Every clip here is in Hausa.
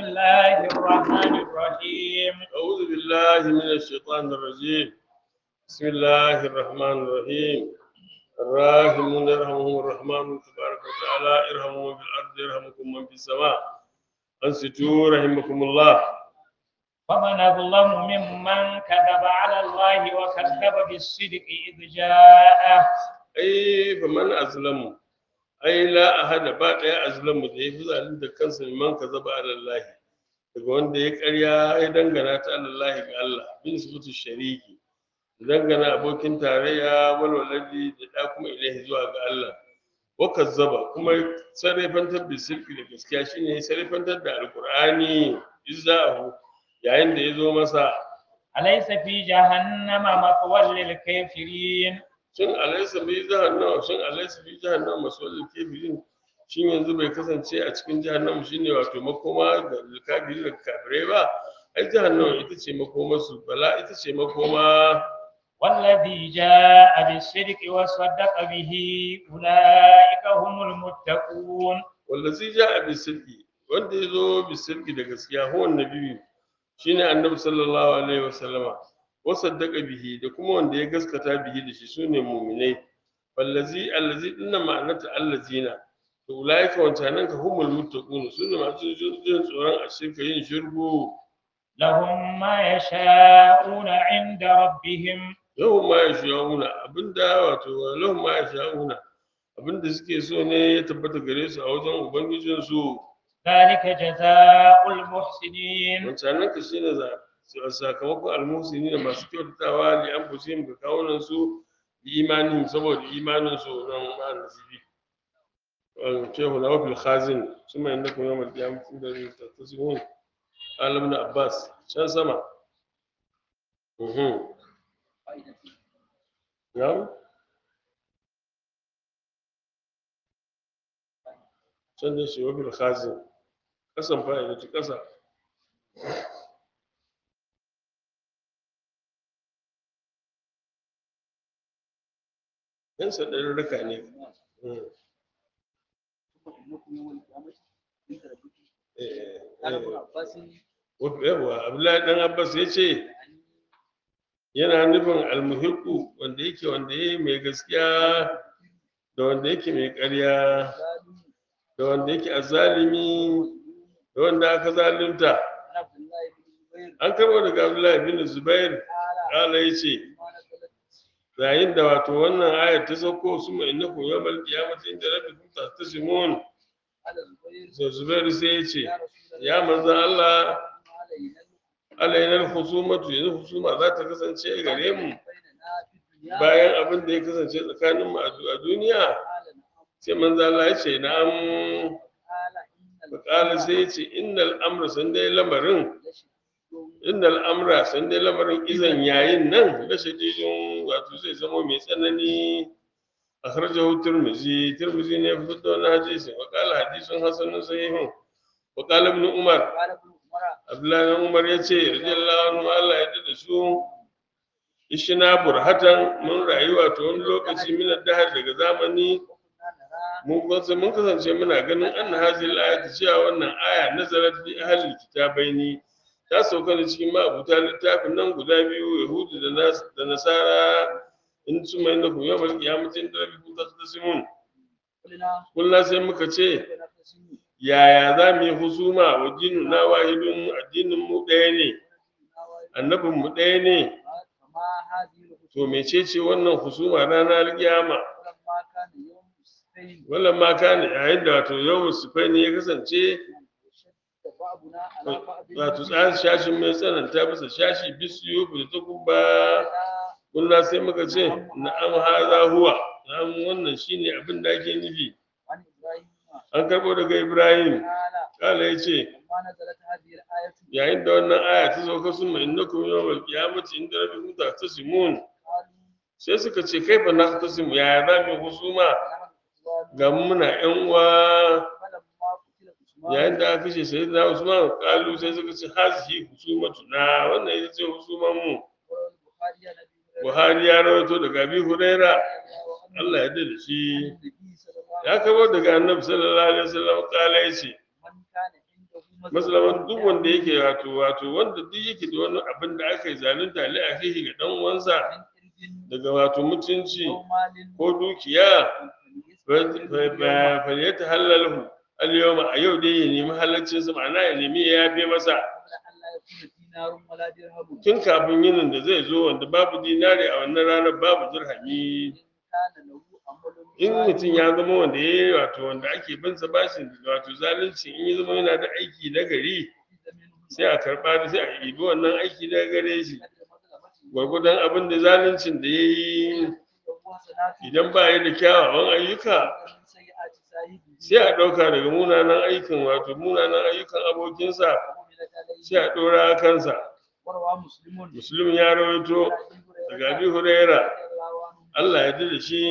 الله الرحمن الرحيم أعوذ بالله من الشيطان الرجيم بسم الله الرحمن الرحيم الراحمون يرحمهم الرحمن تبارك وتعالى ارحموا من في الأرض يرحمكم من في السماء أنصتوا رحمكم الله ومن أظلم ممن كذب على الله وكذب بالصدق إذ جاءه أي فمن أظلم أي لا أحد بعد أظلم da ya fi zalunta kansa man kazaba ala Allah daga wanda ya karya ya dangana ta Allah ga Allah bin sifatu shariki dangana abokin tarayya walwaladi da da kuma ilahi zuwa ga Allah wa kazzaba kuma sarrafantar da sirki da gaskiya shine sarrafantar da alqur'ani izza'ahu yayin da ya zo masa أليس في جهنم مثوى للكافرين shin alaysa fi jahannama shin alaysa fi jahannama maswalil kafirin shin yanzu bai kasance a cikin jahannama shine wato makoma ga kafirin da kafirai ba ai jahannama ita ce makoma su bala ita ce makoma والذي جاء بالصدق وصدق به أولئك هم المتقون wallazi ja'a bi sidqi wanda ya zo bi sidqi da gaskiya huwa annabi shine annabi sallallahu alaihi wasallama wa saddaqa bihi da kuma wanda ya gaskata bihi da shi sune mu'minai wallazi allazi dinna ma'anata allazina to ulaika wancanan ka humul muttaqun sune masu jin tsoron a shirka yin shirku لهم ما يشاءون عند ربهم lahum ma yasha'una abinda wato lahum ma yasha'una abinda suke so ne ya tabbata gare su a wajen ubangijinsu ذلك جزاء المحسنين wancanan ka shine za sakamakon almusini da masu kyautatawa li an fusi ga kawunan su bi imanin saboda imanin su nan ma nasibi shehu na wafil khazin su mai inda kuma yamar kiyam fi da tattasihun alam na abbas can sama Mhm. Na'am? can da shi wafil khazin kasan fa'ida ta kasa yan sadarurruka ne Mm. Eh, eh, yawwa abdullahi dan abbas ya ce yana nufin almuhiku wanda yake wanda ya mai gaskiya da wanda yake mai ƙarya da wanda yake azalimi da wanda aka zalunta an karɓo daga abdullahi bin zubair kala ya ce yayin da wato wannan ayar ta sauko su mai innakum yawmal qiyamati inda rabbikum tahtasimun sai zubairu sai ya ce ya manzan Allah alainar husumatu yanzu husuma za ta kasance gare mu bayan abin da ya kasance tsakanin mu a duniya sai manzan Allah ya ce na'am fakala sai ya ce innal amra san dai lamarin innal amra san dai lamarin izan yayin nan da shadidin wato zai zama mai tsanani akhrajahu tirmizi tirmizi ne ya fitar da wannan hadisi wa qala hadisun hasanun sahihun wa qala ibn umar abdullahi ibn umar yace radiyallahu anhu Allah ya da su ishina burhatan mun rayuwa to wani lokaci min dahar daga zamani mun kasance mun kasance muna ganin anna hadhihi al-ayat cewa wannan aya nazarat fi ahli kitabaini ta sauka ne cikin ma'abuta littafin nan guda biyu yahudu da nas da nasara in su mai na kuma yawon kiyamacin da rabi kuta ta simun kullum sai muka ce yaya za mu yi husuma wa dinu na wahidun addinin mu ɗaya ne annabin mu ɗaya ne to mecece wannan husuma ranar kiyama wannan ma kana yayin da wato yawon sufaini ya kasance wato tsarin shashin mai tsananta bisa shashi bisu da ta kuma kullum sai muka ce na'am haza huwa na'am wannan shine abin da ake nufi an karɓo daga ibrahim kala ya ce yayin da wannan aya ta sauka sun mai innakum yawmal qiyamati inda rabbikum tasimun sai suka ce kai fa na tasimu yaya za mu husuma ga muna yan uwa yayin da aka kashe sayyidina usman kalu sai suka ce hazihi husumatu na wannan ita ce husuman mu buhari ya rawaito daga abi huraira Allah ya da shi ya kabo daga annabi sallallahu alaihi wasallam kala yace maslaman duk wanda yake wato wato wanda duk yake da wani abin da aka yi zalunta li akhihi ga dan uwansa daga wato mutunci ko dukiya fa ya tahallalu al-yawma a yau dai ya nemi halaccin sa ma'ana ya nemi ya yafe masa tun kafin yinin da zai zo wanda babu dinari a wannan ranar babu dirhami in mutum ya zama wanda ya yi wato wanda ake bin sa bashin wato zalunci in ya zama yana da aiki na gari sai a karɓa da sai a ibi wannan aiki na gare shi gwargwadon abin da zaluncin da ya yi idan ba ya da kyawawan ayyuka sai a ɗauka daga munanan aikin wato munanan ayyukan abokinsa sai a ɗora kansa musulun ya rawaito daga abi huraira Allah ya da shi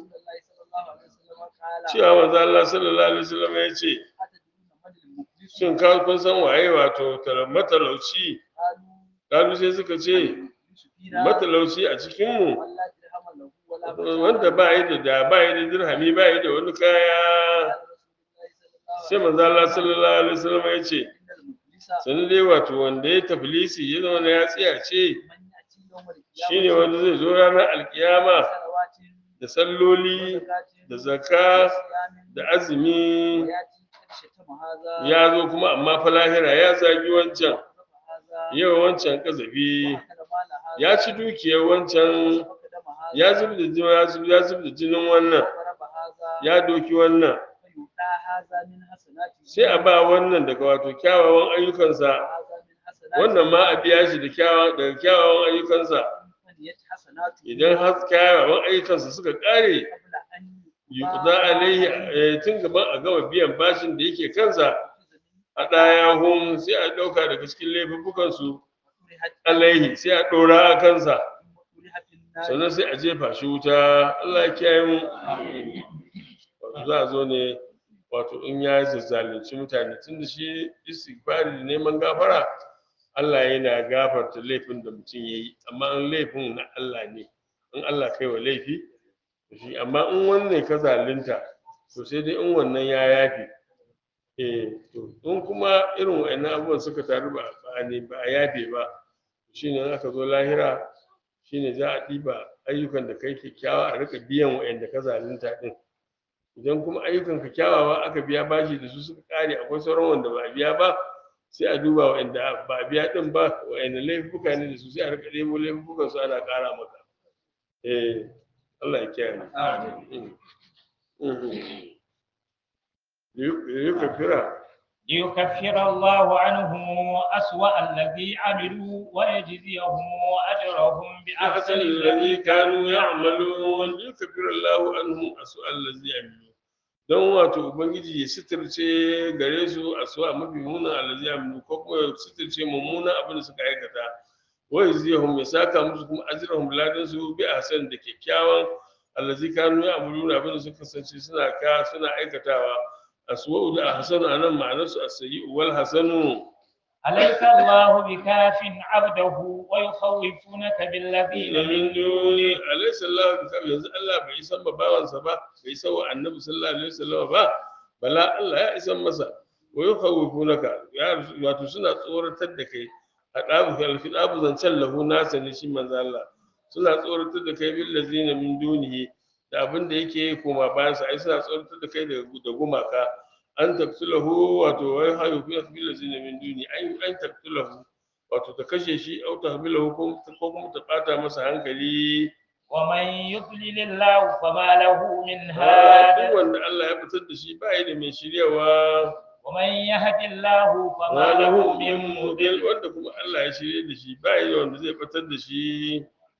cewa manzo Allah sallallahu alaihi wasallam ya ce shin ka kun san waye wato matalauci kalu sai suka ce matalauci a cikin mu wanda ba yi da da ba yi da dirhami ba yi da wani kaya sai manzo Allah sallallahu alaihi wasallam ya ce sani dai wato wanda ya tafilisi ya zama ya tsaya ce shine wanda zai zo ranar alkiyama da salloli da zakka da azumi ya zo kuma amma fa lahira ya zagi wancan yau wancan kazafi ya ci dukiyar wancan ya zub da jini ya zub ya zub da jinin wannan ya doki wannan sai a ba wannan daga wato kyawawan ayyukansa wannan ma a biya shi da kyawawan daga kyawawan ayyukansa idan har kyawawan ayyukansa suka kare yuqda alaihi tun gaban a gama biyan bashin da yake kansa a ɗaya hun sai a ɗauka daga cikin laifukan su alaihi sai a ɗora a kansa sannan sai a jefa shi wuta Allah ya kiyaye mu wato za a zo ne wato in ya zalunci mutane tun da shi istighfari da neman gafara Allah yana gafarta laifin da mutum ya yi amma in laifin na Allah ne in Allah kai wa laifi shi amma in wannan ka zalunta to sai dai in wannan ya yafi eh to in kuma irin wa'annan abubuwan suka taru ba a ne ba a yafe ba shine in aka zo lahira shine za a ɗiba ayyukan da kai kyakkyawa a rika biyan wa'anda ka zalunta din idan kuma ayyukan ka kyawawa aka biya bashi da su suka kare akwai sauran wanda ba a biya ba sai a duba wa'anda ba a biya din ba wa'anda laifuka ne da su sai a rika ɗebo laifukan su ana ƙara maka eh Allah ya kiyaye liyukafira ليكفر الله عنهم أسوأ الذي عملوا ويجزيهم أجرهم بأحسن أحسن الذي كانوا يعملون ليكفر الله عنهم أسوأ الذي عملوا don wato ubangiji ya sitirce gare su a suwa mafi muna alazi amilu ko kuma ya sitirce mummuna abin da suka aikata wai ziyahum ya saka musu kuma ajrahum ladan su bi ahsan da kyakkyawan allazi kanu ya amuru abin da suka kasance suna ka suna aikatawa aswa'u da ahsanu anan ma'anar su as-sayyi'u wal hasanu أليس الله بكاف عبده ويخوفونك بالذين min من duni alaysa Allah bi kafi yanzu Allah bai san ba bawansa ba bai san wa annabi sallallahu alaihi wasallam ba bala Allah ya isan masa wa yukhawifunaka ya wato suna tsoratar da kai hadabu fil khitabu zancan lahu nasa ne shi manzo Allah suna tsoratar da kai bil ladzina min dunihi da abin da yake koma bayan sa ai suna tsoratar da kai da da gumaka an taqtulahu wato wai hayu fi bil ladzina min duni ai an taqtulahu wato ta kashe shi au ta hamilahu ko ko kuma ta bata masa hankali ومن يضلل الله فما له من duk هاد wanda Allah ya fitar da shi ba da mai shiryawa ومن يهد الله فما ma له lahu من min مضل mudil wanda kuma Allah ya shirye da shi ba da wanda zai fitar da shi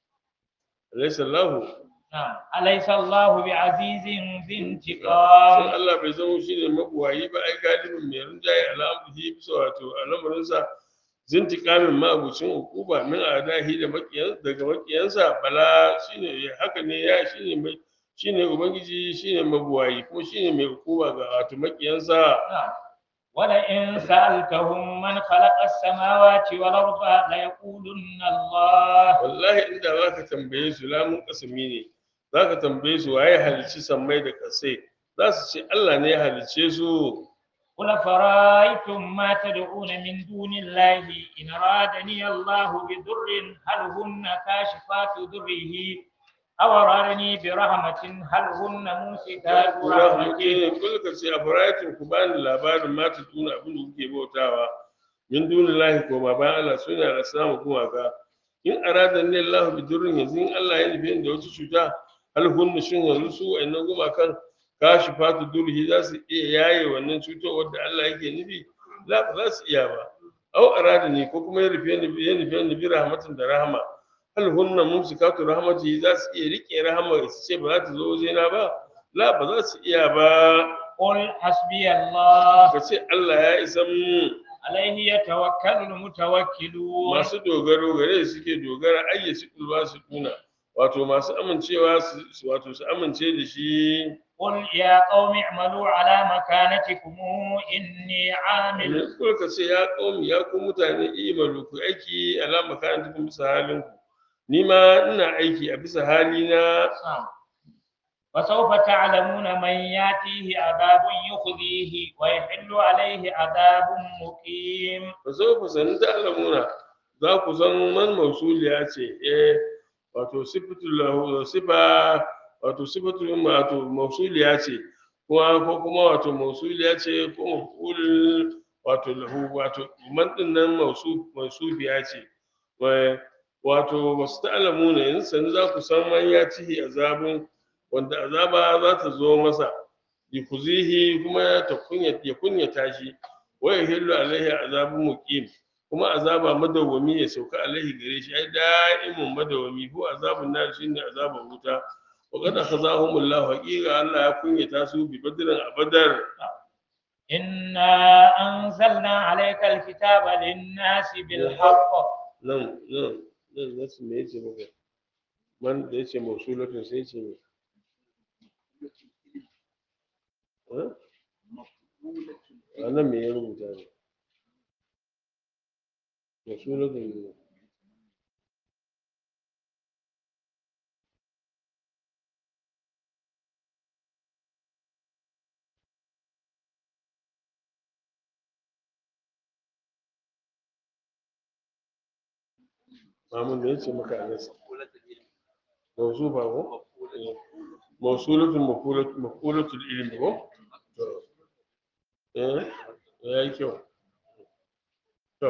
alaysa Allah نعم أليس الله بعزيز ذي sai انتقام Allah bai zama shi ne mabuwayi ba ai galibin mai rinjaye al'amuri bisa wato al'amarinsa zintikamin ma'abucin hukuma min adahi da makiyan daga makiyansa bala shine haka ne ya shine mai shine ubangiji shine mabuwayi kuma shine mai hukuma ga wato makiyansa نعم ولئن سألتهم من خلق السماوات والأرض ليقولن الله wallahi inda zaka tambaye su lamun kasami ne zaka tambaye su waye halicci sammai da kasai za su ce Allah ne ya halicce su قل فرأيتم ما تدعون من دون الله إن أرادني الله بضر هل هن كاشفات ضره أو أرادني برحمة هل هن ممسكات رحمته kul ka ce a faraitin ku bani labarin mata tuna abin da kuke bautawa min dunillahi ko ba bayan Allah suna da samu kuma ga in arada ne Allah bi durrin yanzu in Allah ya nufi da wata cuta hal hunna shin yanzu su wayannan gumakan kashi fatu durhi za su iya yaye wannan cutar da Allah yake nufi la ba za su iya ba au arada ne ko kuma ya rufe ni ya nufi ni bi rahmatin da rahama hal hunna mumsikatu rahmati za su iya rike rahama su ce ba za ta zo wajena ba la ba za su iya ba قل حسبي الله ka ce Allah ya isa mu عليه يتوكل المتوكلون masu dogaro gare su suke dogara ayyaci kulba su kuna wato masu amincewa su su- wato su amince da shi قل يا قوم اعملوا على مكانتكم إني عامل ko ka ce ya qaumi ya ku mutane imalu ku aiki alama kan tukun bisa halin ku ni ma ina aiki a bisa hali na وسوف تعلمون من ياتيه عذاب يخزيه ويحل عليه عذاب مقيم ba sau ku sani ta alamuna za ku san man mausuliya ce eh wato sifatul lahu sifa wato sifatul wato mausuliya ce kuma ko kuma wato mausuliya ce ko maful wato lahu wato man din nan mausu mausubiya ce Wai, wato wasu ta'alamuna yanzu sani za ku san man ya cihi azabun wanda azaba za ta zo masa yukuzihi kuma ta kunya ya kunyata shi wa yahillu alaihi azabun muqim kuma azaba madawwami ya sauka alaihi gare shi ai da'imun madawwami ko azabun nar shine azabun wuta wa qad akhazahumullahu haqiqa Allah ya kunyata su bi badrin abadar إنا أنزلنا عليك الكتاب للناس بالحق nan nan nan nasu me yace maka man da yace mausulatun sai yace me eh a nan me ya rubuta ne mausulatun ne Mamun da yace maka a nasa mausu ba ko Eh, mausulatun mafulat- mafulatul ilmi ko to eh ya yi kyau to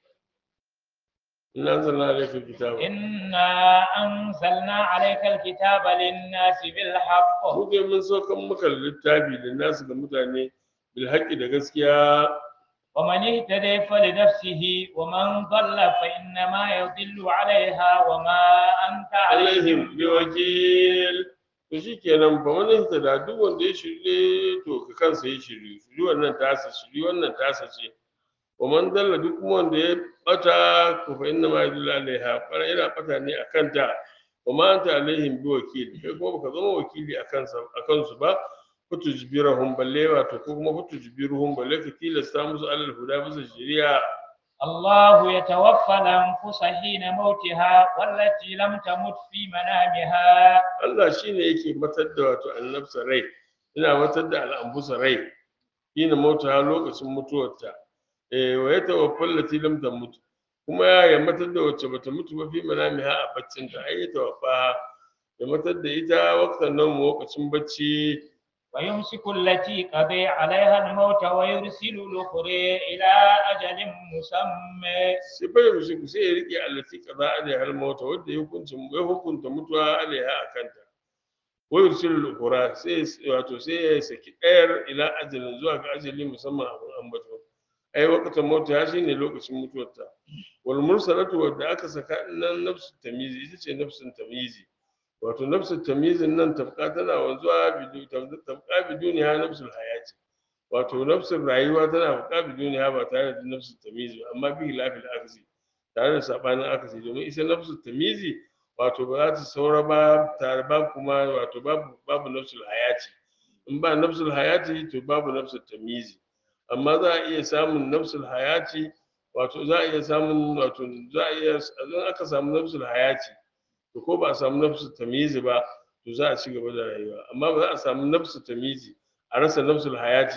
ina zanna alaikar kitaba إنا أنزلنا عليك الكتاب للناس بالحق mu dai mun saukan maka littafi da nasu ga mutane bil haqqi da gaskiya ومن اهتدى فلنفسه ومن ضل فإنما يضل عليها وما أنت alaihim عليهم bi wakil to shikenan fa wani da duk wanda ya shirye to ka kansa ya shirye shiri wannan tasa shiri wannan tasa ce wa man dalla duk kuma wanda ya bata to fa inna ma yadullu alaiha fara yana bata ne akan ta wa ma anta alaihim bi wakil kai kuma baka zama wakili akan sa akan su ba fatujbirahum balle wato ko kuma fatujbiruhum balle ka tilasta musu alal huda bisa shari'a الله يتوفى الأنفس حين موتها والتي لم تمت في منامها Allah shi ne yake matar da wato annabsa rai yana matar da al'ambusa rai ina mota lokacin mutuwarta eh wa ya tawaffal lati lam tamut kuma ya matar da wacce bata mutu ba fi manamiha a baccin ta ai ya tawaffa ya matar da ita waktan nan lokacin bacci ويمسك التي قضي عليها الموت ويرسل الأخرى إلى أجل مسمى sai bai musu sai ya rike allati kaza alaiha har mauta wanda ya hukunta ya hukunta mutuwa alaiha a kanta wa yursilu al-ukhra sai wato sai ya saki ɗayar ila ajalin zuwa ga ajali musamman abin ambato ai waqtan mauta ya shine lokacin mutuwarta wal mursalatu wadda aka saka nan nafsu tamizi ita ce nafsun tamizi wato nafsu tamizin nan tafka tana wanzuwa bidu tafka biduniya nafsul hayati wato nafsin rayuwa tana buƙa biduniya ba tare da nafsul tamizi ba amma bi lafil aksi tare da sabanin akasi domin ita nafsul tamizi wato ba za ta saura ba tare ba kuma wato babu babu nafsul hayati in ba nafsul hayati to babu nafsul tamizi amma za a iya samun nafsul hayati wato za a iya samun wato za a iya idan aka samu nafsul hayati to ko ba a samu nafsul tamizi ba to za a ci gaba da rayuwa amma ba za a samu nafsul tamizi a rasa nafsul hayati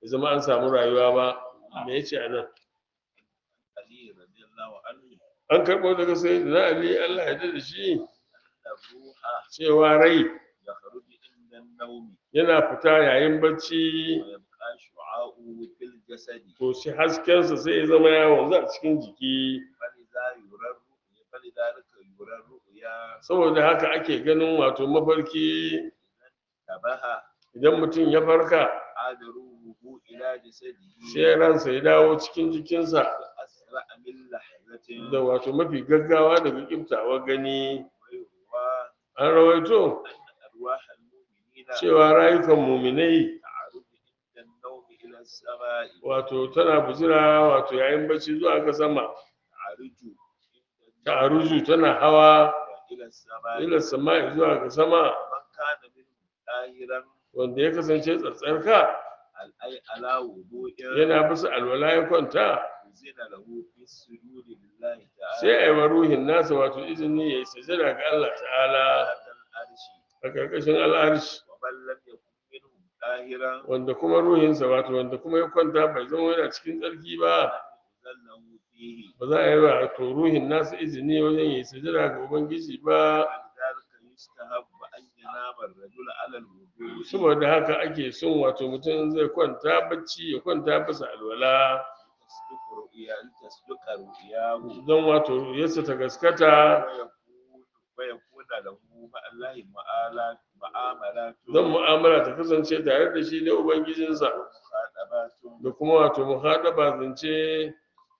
ya zama an samu rayuwa ba me yace a nan علي رضي الله عنه an karɓo daga sai na ali allah ya da shi أن الروح cewa rai يخرج عند النوم yana fita yayin bacci ويبقى شعاعه في الجسد to shi haskensa sai ya zama ya wanzu a cikin jiki فلذا يرى الرؤيا فلذلك يرى الرؤيا saboda haka ake ganin wato mafarki تبها idan mutum ya farka عاد روحه إلى جسده sai ransa ya dawo cikin jikinsa أسرع من لحظة da wato mafi gaggawa daga kiftawa gani ويروى an rawaito أن أرواح المؤمنين cewa rayukan muminai تعرج عند النوم إلى السماء wato tana bujira wato yayin bacci zuwa ga sama تعرج ta aruju tana hawa إلى السماء ila sama zuwa ga sama من كان منهم طاهرا wanda ya kasance tsatsarka أي على وضوء yana bisa alwala ya kwanta أذن له في السجود لله sai a تعالى yi wa ruhin nasa wato izini ya yi sajada ga Allah ta'ala تحت العرش a ƙarƙashin al'arshi ومن لم يكن منهم طاهرا wanda kuma ruhinsa wato wanda kuma ya kwanta bai zama yana cikin tsarki ba لم يؤذن له فيه ba za a yi wa to ruhin nasa izini wajen yi sajada ga ubangiji ba ولذلك يستحب أن ينام الرجل على الوضوء saboda haka ake son wato mutum zai kwanta bacci ya kwanta bisa alwala تصدق رؤيا تصدق رؤياه don wato yasa ta gaskata ويكون ويكون له مع الله مآلات معاملات don mu'amala ta kasance tare da shi da ubangijinsa ومخاطبات da kuma wato muhaɗaba zance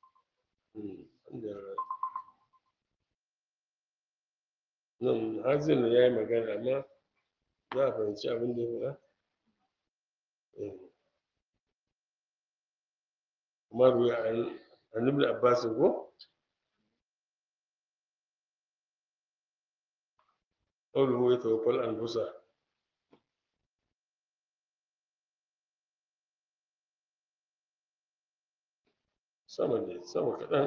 nan hazin ya yi magana amma za a fahimci abin da ya faɗa kuma ruwa an ibn abbas ko قوله يتوفى الأنفس sama ne sama kaɗan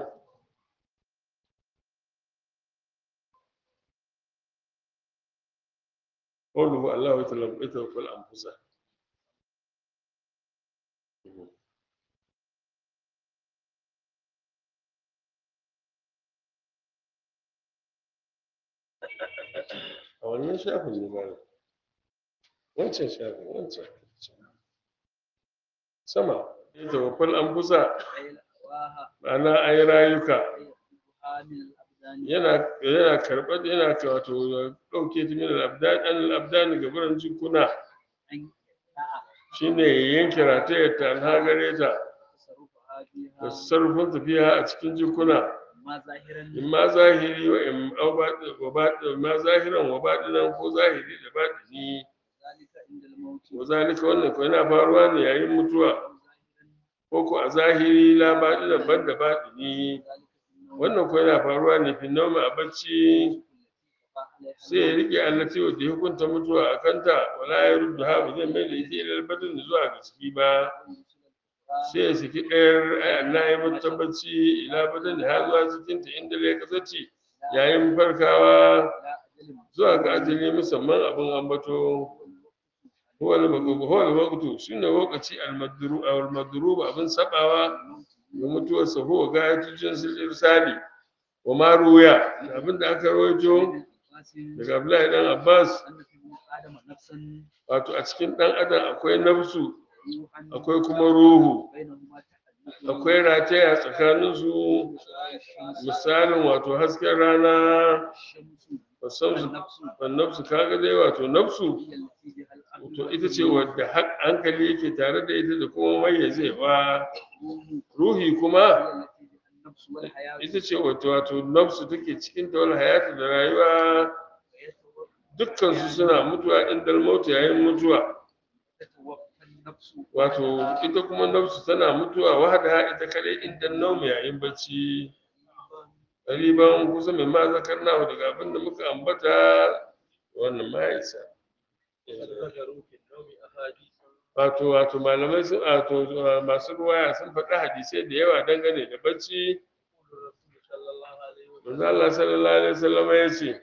قوله الله يتوفى الأنفس a wannan shafin ne ba wancan shafin wancan sama ya tawaffal an busa ma'ana an yi rayuka yana yana karɓar yana wato ɗauke ta min al'abdan an al'abdan ga buran jikuna shine ya yanke ratayar ta an hagare ta da sarrafin tafiya a cikin jikuna in ma zahiri wa in wa baɗin ma zahiran wa baɗinan ko zahiri da baɗini wa zalika wannan ko yana faruwa ne yayin mutuwa ko ko a zahiri la baɗinan ban da baɗini wannan ko yana faruwa ne fi noma a bacci sai ya rike allati wadda ya hukunta mutuwa a kanta wala ya ruddu ha ba zai mai da ita ilal badin zuwa ga ciki ba sai ya saki ɗayar ayan na yi mata bacci ila badin ha zuwa cikinta inda ya kasance yayin farkawa zuwa ga ajali musamman abin ambato huwa al-waqtu shine lokaci al-madru al-madrub abin sabawa ga mutuwar sa huwa gayatu jinsil irsali wa ma ruya abin da aka rawaito daga Abdullahi dan Abbas wato a cikin dan adam akwai nafsu akwai kuma ruhu akwai rataya tsakanin su misalin wato hasken rana wasansu nafsu kaga dai wato nafsu to ita ce wadda hankali yake tare da ita da kuma mayyazewa ruhi kuma ita ce wato wato nafsu take cikin ta wal hayatu da rayuwa dukkan su suna mutuwa indal mautu yayin mutuwa wato ita kuma nafsu tana mutuwa wahada ita kadai inda naumi yayin bacci ƙariban kusa mai ma zakarna daga abin da muka ambata wannan ma ya isa wato wato malamai sun wato masu ruwaya sun faɗi hadisai da yawa dangane da bacci manzo Allah sallallahu alaihi wasallam ya ce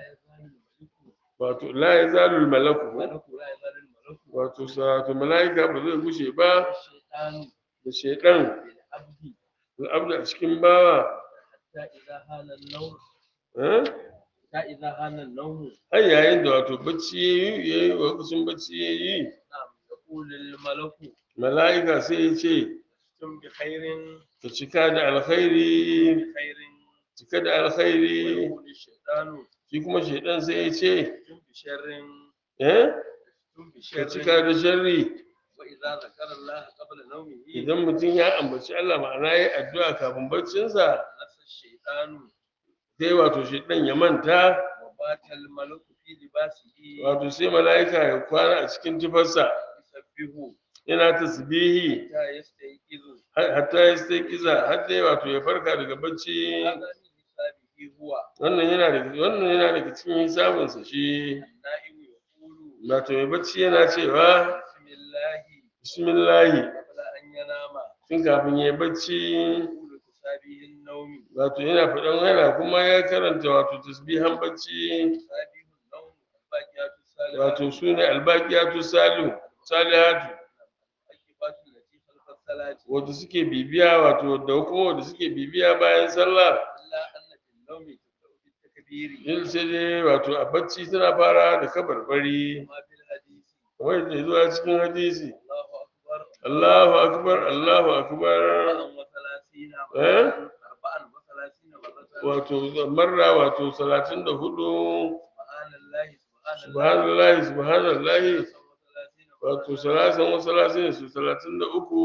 wato la yazalul malaku wato wato malaika ba zai gushe ba والشيطان da shaidan بالعبد al'abda a cikin bawa حتى إذا هان النوم eh? حتى إذا هان النوم har yayin da wato bacci ya yi ya yi lokacin bacci ya yi نعم يقول الملك mala'ika sai ya ce ثم بخير ka cika da alkhairi بخير cika da alkhairi ويقول الشيطان shi kuma shaidan sai ya ce ثم بشر eh? ثم ka بشر cika da sharri وإذا ذكر الله قبل نومه idan mutum ya ambaci Allah ma'ana ya yi addu'a kafin baccinsa نسى الشيطان sai wato shaidan ya manta وبات الملك في لباسه wato sai mala'ika ya kwana a cikin tufarsa يسبه yana tasbihi حتى يستيقظ har- hatta ya sai kiza har dai wato ya farka daga bacci هذا من حسابه هو wannan yana daga wannan yana daga cikin hisabinsa shi النائم يقول wato mai bacci yana cewa بسم الله bismillahi قبل أن ينام tun kafin ya bacci يقول حسابه النوم wato yana faɗan yana kuma ya karanta wato tasbihan bacci حسابه النوم الباقيات الصالحات wato su ne albaqiyatu salihu salihatu الواجبات التي خلف الصلاة wato suke bibiya wato da kuma wanda suke bibiya bayan sallah إلا أن في النوم تبدأ بالتكبير yin sai dai wato a bacci tana fara da kabarbari كما في الحديث kamar yadda ya zuwa cikin hadisi الله أكبر Allahu akbar Allahu akbar أربعا وثلاثين إيه؟ مرة أربعا وثلاثين مرة wato marra wato salatin da hudu سبحان الله سبحان الله subhanallahi subhanallahi ثلاثا وثلاثين مرة. wato salasan wa salasin su talatin da uku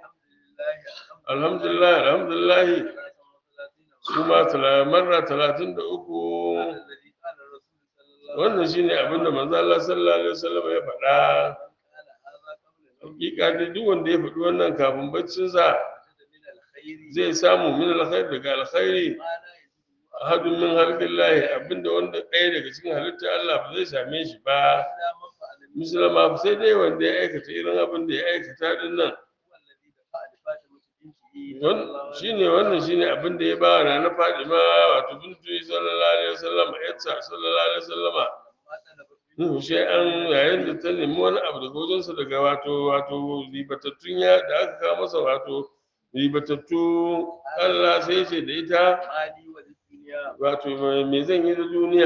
الحمد لله الحمد لله alhamdulillah alhamdulillah ثلاثا وثلاثين su ma tala- marra talatin da uku هذا الذي قال الرسول صلى الله عليه wannan shine abinda manzo Allah sallallahu alaihi wasallam ya faɗa وسلم قال هذا قبل نومه hakika dai duk wanda ya faɗi wannan kafin baccinsa وجد من الخير zai samu min alkhair daga alkhairi ما لا يجده ahadun min halqillahi abinda wanda ɗaya daga cikin halitta Allah ba zai same shi ba إلا من فعل مثل musulma sai dai wanda ya aikata irin abin da ya aikata din nan هو الذي دفع لفاطمة بنته صلى Wan- الله عليه shine wannan shine abin da ya ba wa na Fadima wato bintu sallallahu alaihi wasallam yatta sallallahu alaihi wasallama لما طلبت Nuhu sai an yayin da ta nemi wani abu daga wajensa daga wato wato ribatattun ya da aka kawo masa wato ribatattu Allah sai ya ce da ita مالي وللدنيا wato me zan yi da duniya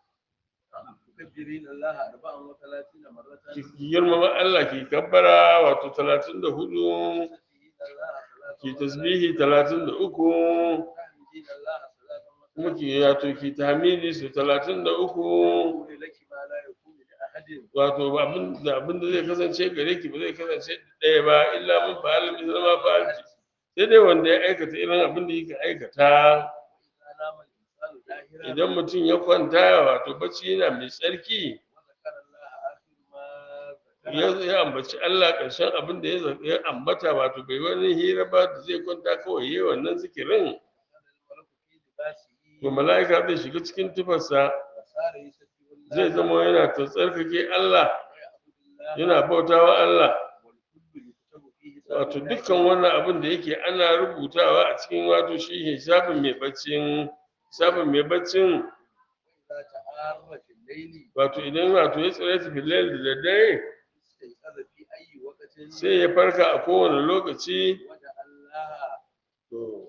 تكبرين الله 34 مرة ki ki girmama Allah ki kabbara wato 34 تسبحين الله ki 33 tasbihi 33 تحمدين الله kuma 33 ki wato ki tahmidi su 33 يقول لك ما لا يكون لأحد wato abin da abin da zai kasance gare ki ba zai kasance ɗaya ba illa mun fa'al misal ma fa'alti sai dai wanda ya aikata irin abin da yake aikata إذا نام الإنسان ظاهرا idan mutum ya kwanta wato bacci yana mai tsarki وذكر الله آخر ما ya ذكر ya ambaci Allah ƙarshen abin da ya za- ya ambata wato bai wani hira ba da zai kwanta kawai yayi wannan zikirin كان الملك في لباسه to mala'ika zai shiga cikin tufarsa وصار يسبح الله zai zama yana ta tsarkake Allah ويعبد الله yana bautawa Allah والكل يكتب فيه wato dukkan wannan abin da yake ana rubutawa a cikin wato shi hisabin mai baccin hisabin mai baccin إذا تعار في الليل wato idan wato ya tsire ta filal da daddare استيقظ في أي وقت sai ya farka a kowane lokaci وجعل الله to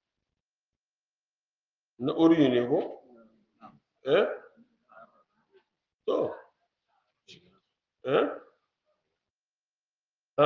na uri ne ko eh to eh ha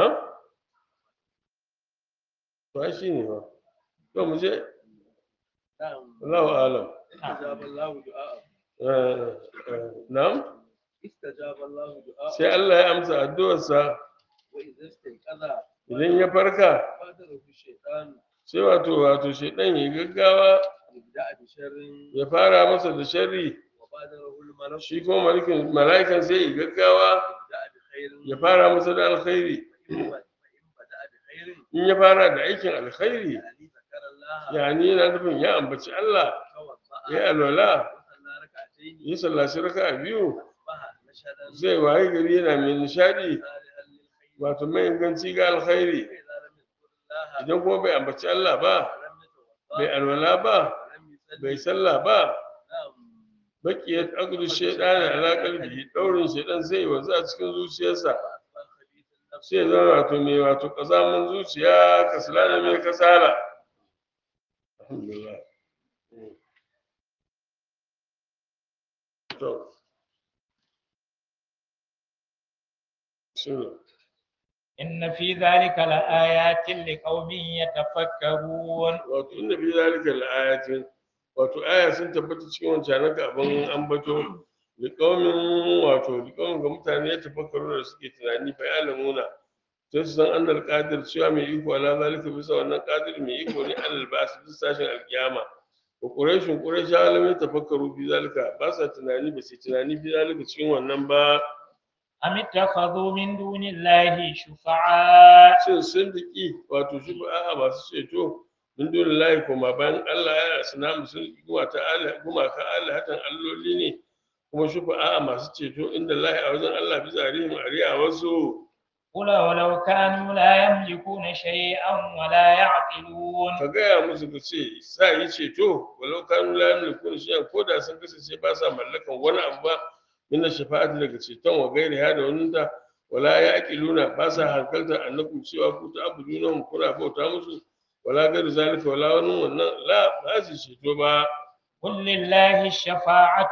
to ai shi ne ba to mu je نعم Allahu alam استجاب الله دعاءه Eh, eh, na'am استجاب الله دعاءه sai Allah ya amsa addu'arsa وإذا استيقظ idan ya farka بادره الشيطان sai wato wato shedan ya gaggawa يبدأ بشر ya fara masa da sharri وبادره الملك shi kuma mala'ikan mala'ikan sai ya gaggawa يبدأ بخير ya fara masa da alkhairi فإن بدأ بخير in ya fara da aikin alkhairi يعني ذكر الله yani yana nufin ya ambaci Allah توضأ ya alwala وصلى ركعتين ya sallaci raka'a biyu أصبح نشدا zai waye gari yana mai nishadi صالحا للخير wato mai inganci ga alkhairi فإذا لم يذكر الله idan kuma bai ambaci Allah ba ولم bai يتوضأ alwala ba ولم يصلي bai sallah ba نعم bakiyat aqdu shaytan ala qalbi daurin shaytan sai wanzu a cikin zuciyarsa وأصبح خبيث النفس sai zama wato mai wato kazamin zuciya kasalana mai kasala alhamdulillah to shine إن في ذلك لآيات لقوم يتفكرون wato inda fi zalika al-ayatin wato aya sun tabbata cikin wancan ka abin ambato da kaumin wato da kaumin ga mutane ya tafakkaru da suke tunani fa ya lamuna sai su san annal qadir cewa mai iko ala zalika bisa wannan qadir mai iko ne alal ba'as bisa sashin alkiyama wa quraishun quraish alamin tafakkaru fi zalika ba sa tunani ba sai tunani fi zalika cikin wannan ba أم اتخذوا من دون الله شفعاء shin sun diki wato shi ba a masu ceto min dole layi koma bayan Allah ya suna sun kuma ta Allah kuma ka Allah hatan alloli ne kuma shi ba a masu ceto inda lahi a wajen Allah bi zarihim ariya wasu قل ولو كانوا لا يملكون شيئا ولا يعقلون ka gaya musu ka ce sa yi ceto walau kanu la yamliku shay'an ko da sun kasance ba sa mallakan wani abu ba min shafa'ati daga ceton wa gairi ha da wani ta wala yaqiluna ba sa hankalta annakum cewa ku ta abuduna kuna bauta musu wala gairu zalika wala wani wannan la ba su ceto ba قل لله الشفاعة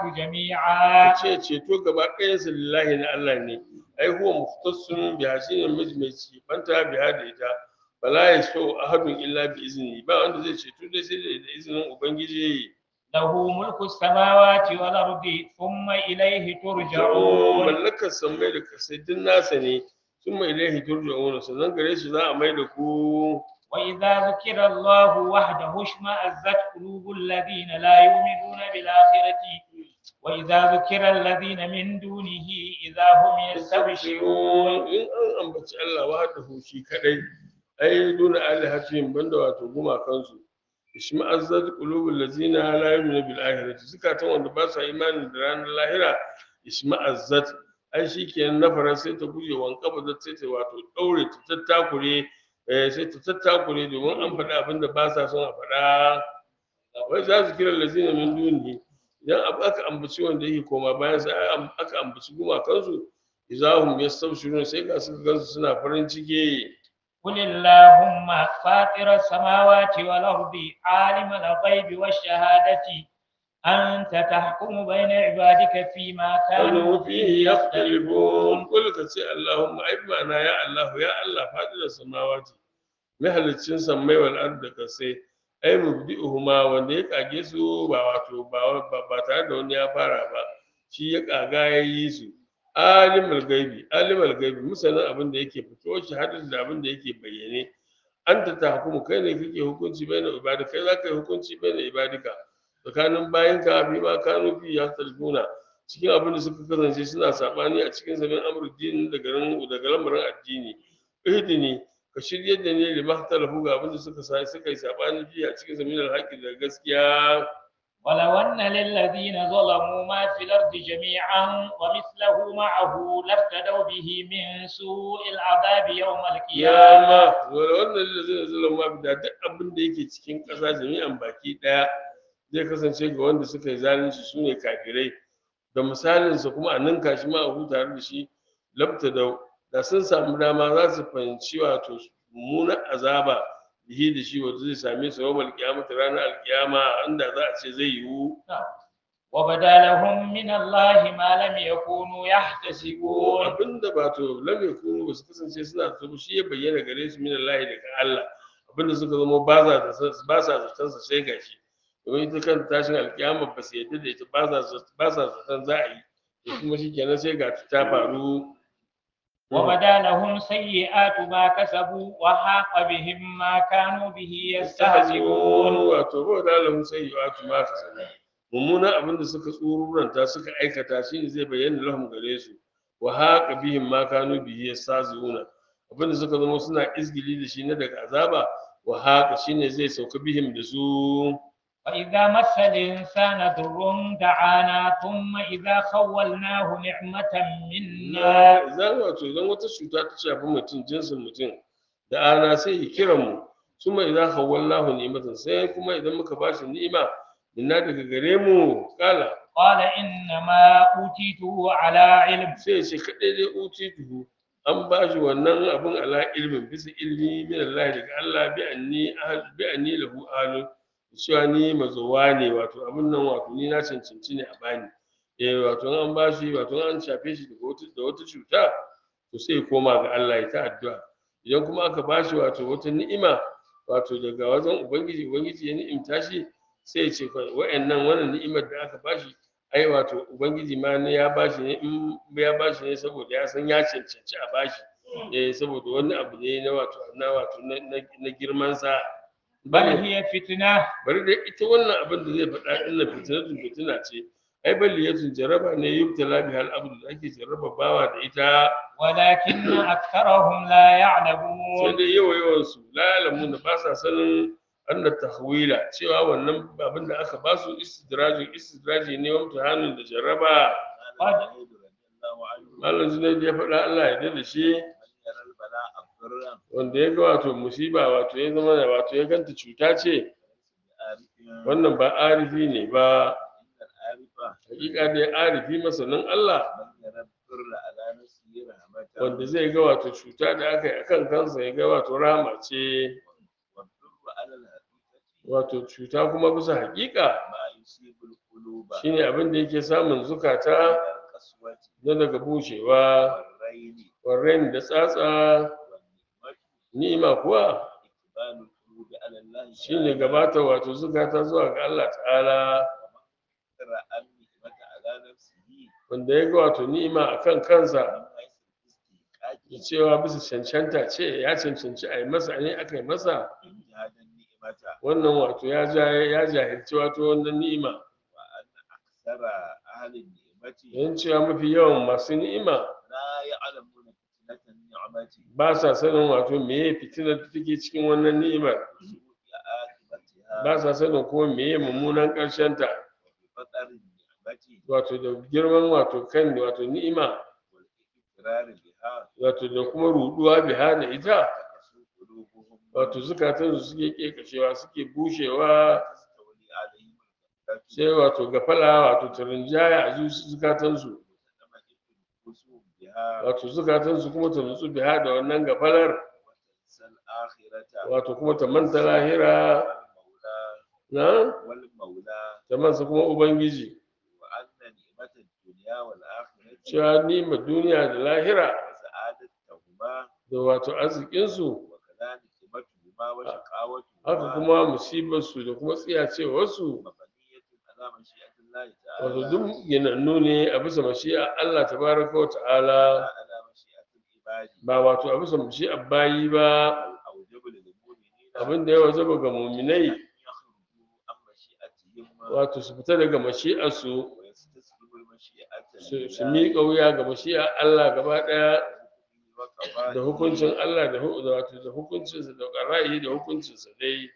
جميعا ka ce ceto gaba ɗayansa lillahi na Allah ne ai huwa mukhtassun bi hasinin miji mai cibanta bi da ita bala ya so ahadun illa bi izini ba wanda zai ceto dai sai da izinin ubangiji له ملك السماوات والأرض ثم إليه ترجعون mallakar sammai da kasai duk nasa ne sun mai ilaihi turja'una sannan gare shi za a mai da ku وإذا ذكر الله وحده اشمأزت قلوب الذين لا يؤمنون بالآخرة وإذا ذكر الذين من دونه إذا هم يستبشرون in an ambaci Allah wahdahu shi kadai ai duna alihatihim banda wato gumakansu ishma'azzat qulubul ladzina la yu'minu bil akhirati zukatan wanda ba sa imani da ranar lahira ishma'azzat ai shikenan nafaran sai ta guje wanka da sai ta wato daure ta tattakure eh sai ta tattakure domin an faɗa abin da ba sa son a faɗa wai za su kira lazina min dunihi idan abu aka ambaci wanda yake koma bayan sai aka ambaci gumakansu izahum yastabshirun sai ga suka gansu suna farin ciki قل اللهم فاطر السماوات والأرض عالم الغيب والشهادة أنت تحكم بين عبادك فيما كانوا kanu فيه fihi يختلفون yakhtalifun qul ka ce allahumma ai ma'ana ya allah ya allah fadila samawati mahalicin sammai wal ard da kasai ai mubdi'uhuma wanda ya kage su ba wato ba ba- ba tare da wani ya fara ba shi ya kaga ya yi su alimul gaibi alimul gaibi musanin abin da yake fito shi hadin da abin da yake bayyane anta tahkumu kai ne kake hukunci baina ibadika kai zaka yi hukunci baina ibadika tsakanin bayinka bi ma kanu fi yahtalifuna cikin abin da suka kasance suna sabani a cikin zaman amruddin da garin daga lamarin addini ihdini ka shirye da ne lima talafu ga abin da suka sa suka yi sabani fi a cikin zaman alhaqi da gaskiya ولو أن للذين ظلموا ما في الأرض جميعا ومثله معه لافتدوا به من سوء العذاب يوم القيامة kiyama wala wannan da zai zama ma da duk abin da yake cikin ƙasa jami'an baki ɗaya zai kasance ga wanda suka yi zalunci su ne kafirai da misalinsa kuma a ninka shi ma a huta da shi labta da da sun samu dama za su fahimci wato mummunan azaba bihi da shi wanda zai same su yawmal qiyamah ranar alkiyama inda za a ce zai yiwu وبدا لهم من الله ما لم يكونوا يحتسبون abinda ba to lam yakunu ba su kasance suna so shi ya bayyana gare su min Allah daga Allah abinda suka zama ba za ba sa zaton sa sai gashi domin ita kan tashin alkiyama ba su yadda da ita ba sa ba sa zaton za a yi to kuma shikenan sai ga ta faru وبدا لهم سيئات ما كسبوا وحاق بهم ما كانوا به يستهزئون wato ba da lahum sayyi'atu ma kasabu mummunan abin da suka tsururanta suka aikata shine zai bayyana lahum gare su wa haqa bihim ma kanu bihi yastazuna abin da suka zama suna izgili da shi na daga azaba wa haqa shine zai sauka bihim da su وإذا مس الإنسان ضر دعانا ثم إذا خولناه نعمة منا idan wato idan wata cuta ta shafi mutum jinsin mutum da ana sai ya kira mu suma idan hawallahu ni'matan sai kuma idan muka bashi ni'ima minna daga gare mu kala قال إنما أوتيته على علم sai ya ce kaɗai dai uti tuhu an ba shi wannan abin ala ilmin bisa ilmi min Allah daga Allah bi anni ahal bi anni lahu ahlu cewa ni mazowa ne wato abin nan wato ni na cancanci ne a bani eh wato an ba shi wato an shafe shi daga wata da wata cuta to sai ya koma ga Allah ya ta addu'a idan kuma aka ba shi wato wata ni'ima wato daga wajen ubangiji ubangiji ya ni'imta shi sai ya ce kai wa'annan wannan ni'imar da aka ba shi ai wato ubangiji ma ne ya bashi ne in ya bashi ne saboda ya san ya cancanci a bashi eh saboda wani abu ne na wato na wato na na- na girman sa بل هي فتنة bari dai ita wannan abin da zai faɗa din na fitinatun fitina ce ai baliyatun jaraba ne yubtala bi hal abdu da ake jarraba bawa da ita ولكن أكثرهم لا sai يعلمون dai yawa yawan su la ya'lamuna ba sa sanin anna tahwila cewa wannan abin da aka ba su istidrajin istidraji ne wa mutahanin da jarraba قال زيد رضي الله عنه malam Junaid ya faɗa Allah ya da shi من يرى البلاء ضرا wanda ya ga wato musiba wato ya zama da wato ya ganta cuta ce بعارف wannan ba arifi ne ba إن العارف hakika dai arifi masanin Allah من يرى الضر على نفسه رحمة wanda zai ga wato cuta da aka yi akan kansa ya ga wato rahama ce والضر على الحقيقة wato cuta kuma bisa hakika ما يصيب القلوب shine abin da yake samun zukata من القسوة na daga bushewa والرين warren da tsatsa والنعمة ni'ima kuwa إقبال القلوب على الله shine gabata wato zukata zuwa ga Allah ta'ala ترى النعمة على نفسه wanda ya ga wato ni'ima akan kansa من حيث da الاستحقاق cewa bisa cancanta ce ya cancanci a yi masa ne aka yi masa من جهاد النعمة wannan wato ya ja ya jahilci wato wannan ni'ima وأن أكثر أهل النعمة yan cewa mafi yawan masu ni'ima لا يعلمون فتنة النعمة ba sa sanin wato meye fitinar da take cikin wannan ni'imar وسوء عاقبتها ba sa sanin kuma meye mummunan ƙarshen ta وبفطر النعمة wato da girman wato kan wato ni'ima والإقرار بها wato da kuma ruduwa biha da ita تقسو قلوبهم wato zukatan su suke kekashewa suke bushewa تستولي عليهم الغفلة sai wato gafala wato tarinjaya a zuci- zukatansu وتطمئن نفوسهم بها wato zukatansu kuma ta nutsu biha da wannan gafalar وتنسى الآخرة wato kuma ta manta lahira والمولى na والمولى ta mansa kuma ubangiji وأن نعمة الدنيا والآخرة cewa nima duniya da lahira وسعادتهما da wato arzikinsu وكذا نعمتهما وشقاوتهما haka kuma musibarsu da kuma tsiyacewarsu مبنية على مشيئة الله wato تعالى duk ginannu ne a bisa mashi'a Allah tabaraka wa لا ta'ala على مشيئة العباد ba wato a bisa mashi'a bayi ba الأوجب للمؤمنين abin da ya wajaba ga muminai أن يخرجوا عن مشيئتهم wato su fita daga mashi'arsu ويستسلموا المشيئة su su miƙa wuya ga mashi'a Allah gaba ɗaya da وقضائه hukuncin Allah da hu- da wato da hukuncinsa da ƙara'i da hukuncinsa dai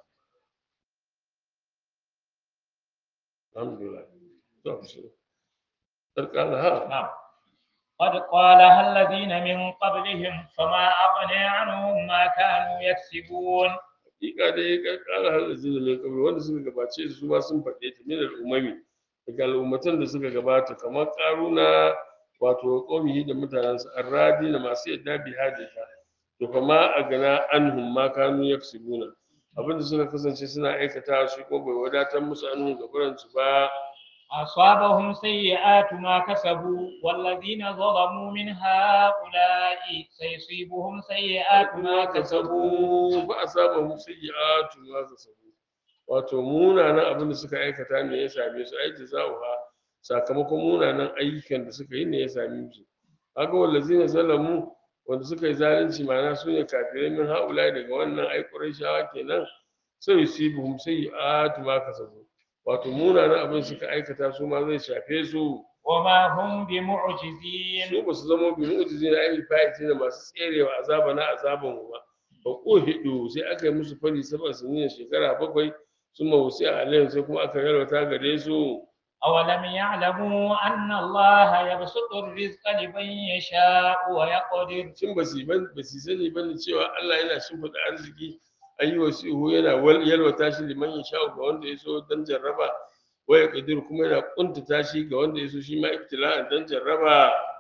alhamdulillah to shi sarƙala ha نعم قد قالها الذين من قبلهم فما أغنى عنهم ما كانوا يكسبون hakika dai ƙarƙara halazi da mai kabri wanda suka gabace su ma sun faɗe ta min al'umami daga al'ummatan da suka gabata kamar ƙaruna wato ƙaumihi da mutanensa arradi da masu yadda bi hadita to fa ma a gana anhum ma kanu yaksubuna abinda suka kasance suna aikata shi ko bai wadatar musu anhum gaburan su ba أصابهم سيئات ما كسبوا والذين ظلموا من هؤلاء سيصيبهم سيئات ما ma كسبوا kasabu ba a saba musu yi'atu ma kasabu wato munanan abin da suka aikata ne ya same su aiki za'uha sakamakon munanan ayyukan da suka yi ne ya same su haka wallazina zalamu wanda suka yi zalunci ma'ana su ne kafirai min haula daga wannan ai qurayshawa kenan sai yusibuhum sayyi'atu ma kasabu wato munanan abin da suka aikata su ma zai shafe su وما هم بمعجزين su ba su zama bi mu'jizi na ayyul fa'iti da masu tserewa azaba na azaban mu ba ba ko hidu sai aka yi musu fari saba sinin shekara bakwai sun mawusi a alayhim sai kuma aka yalwata gare su أولم يعلموا أن الله يبسط الرزق لمن يشاء ويقدر shin ba su ban ba su sani bane cewa Allah yana shimfiɗa arziki ayi wasihu yana wal- yalwata shi liman yasha ga wanda ya so dan jarraba waya kadir kuma yana kuntata shi ga wanda ya so shi ma ibtila'an dan jarraba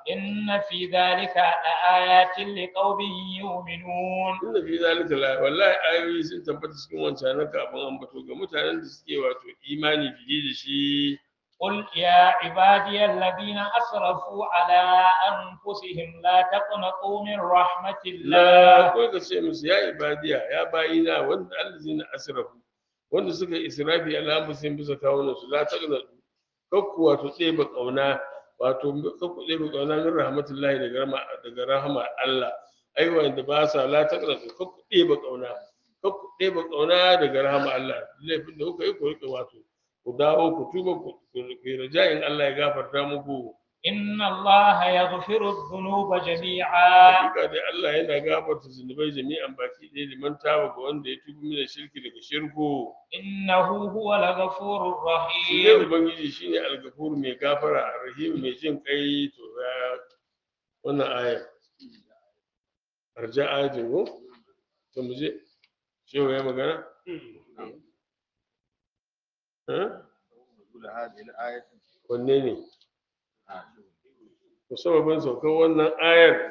إن في ذلك لآيات لقوم يؤمنون inda fi zalika la wallahi ayoyi sun tabbata cikin wancan na kafin ambato ga mutanen da suke wato imani fiye da shi قل يا عبادي الذين أسرفوا على أنفسهم لا تقنطوا من رحمة la الله ko ka ce musu ya ibadiya ya bayina wanda allazina asrafu wanda suka israfi ala musin bisa kawunan su la taqna kakku wato ɗeba kauna wato kakku ɗeba kauna min rahmatullahi daga rahma daga rahma Allah ai wanda ba sa la taqna kakku ɗeba kauna kakku ɗeba kauna daga rahma Allah laifin da kuka yi ku rika wato ku dawo ku tuba ku ku yi raja'in Allah ya gafarta muku إن الله يغفر الذنوب جميعا hakika dai Allah yana gafarta zunubai jami'an baki ɗaya liman taba ga wanda ya tubi mina shirki daga shirku إنه هو الغفور shi ne الرحيم ubangiji shine algafur mai gafara rahim mai jin kai to ya wannan aya arja ayatin ko to mu je shehu ya magana Eh? نزول هذه الآية wanne ne آه. to sababin saukar wannan ayar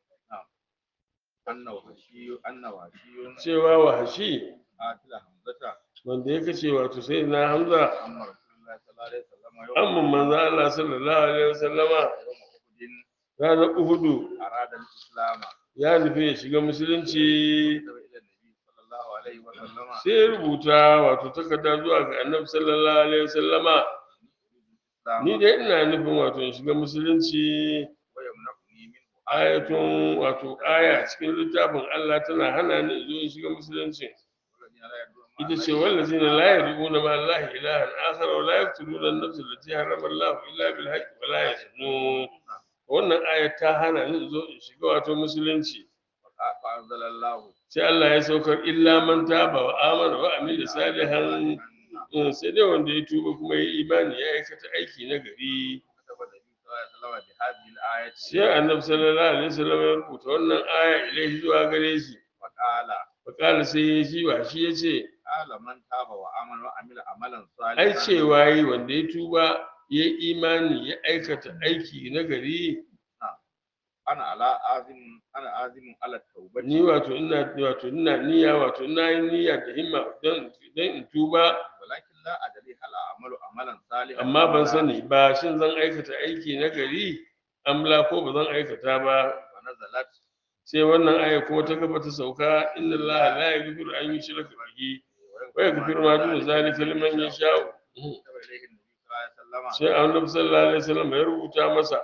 أن وحشي أن وحشي cewa wahashi قاتل حمزة wanda ya kace wato sai na hamza أما رسول الله صلى الله عليه وسلم يوم amma manzo Allah sallallahu alaihi wasallama يوم أحد ranar uhudu أراد الإسلام ya nufi ya shiga musulunci كتب إلى النبي صلى الله عليه وسلم sai ya rubuta wato takarda zuwa ga annabi sallallahu alaihi wasallama الإسلام ni dai ina nufin wato in shiga musulunci ويمنعني منه ayatun wato aya cikin littafin Allah tana hana ni in zo in shiga musulunci والذين لا يدعون مع ita ce الله wallazina la yad'una ma Allah ilahan akhar wa la yaqtuluna an-nafs allati harrama Allah illa bil haqq wa la yaznun wannan aya ta hana ni in zo in shiga wato musulunci فأنزل الله sai Allah ya saukar illa man taba wa amana wa amila salihan Mm, sai dai wanda ya tuba kuma ya imani ya aikata aiki na gari كتب النبي صلى الله عليه وسلم بهذه الآية sai annabi sallallahu alaihi wasallam ya rubuta wannan aya ilaihi zuwa gare shi وقال fakala sai ya shi wa shi ya ce قال من تاب وآمن وعمل عملا صالحا ai cewa yi wanda ya tuba ya yi imani ya aikata aiki na gari أنا على آزم أنا آزم على التوبة ni wato ina wato ina niyya wato ina yin niyya da himma don don in tuba ولكن لا أدري هل أعمل عملا صالحا amma ban أم لا. sani ba shin zan aikata aiki na gari amla ko ba zan aikata ba ونزلت sai wannan aya kuma ta gaba ta sauka inna allaha la yaghfiru an yushraka bihi wa yaghfiru ma duna zalika liman yasha'u كتب إليه النبي صلى الله عليه وسلم sai annabi sallallahu alaihi wasallam ya rubuta masa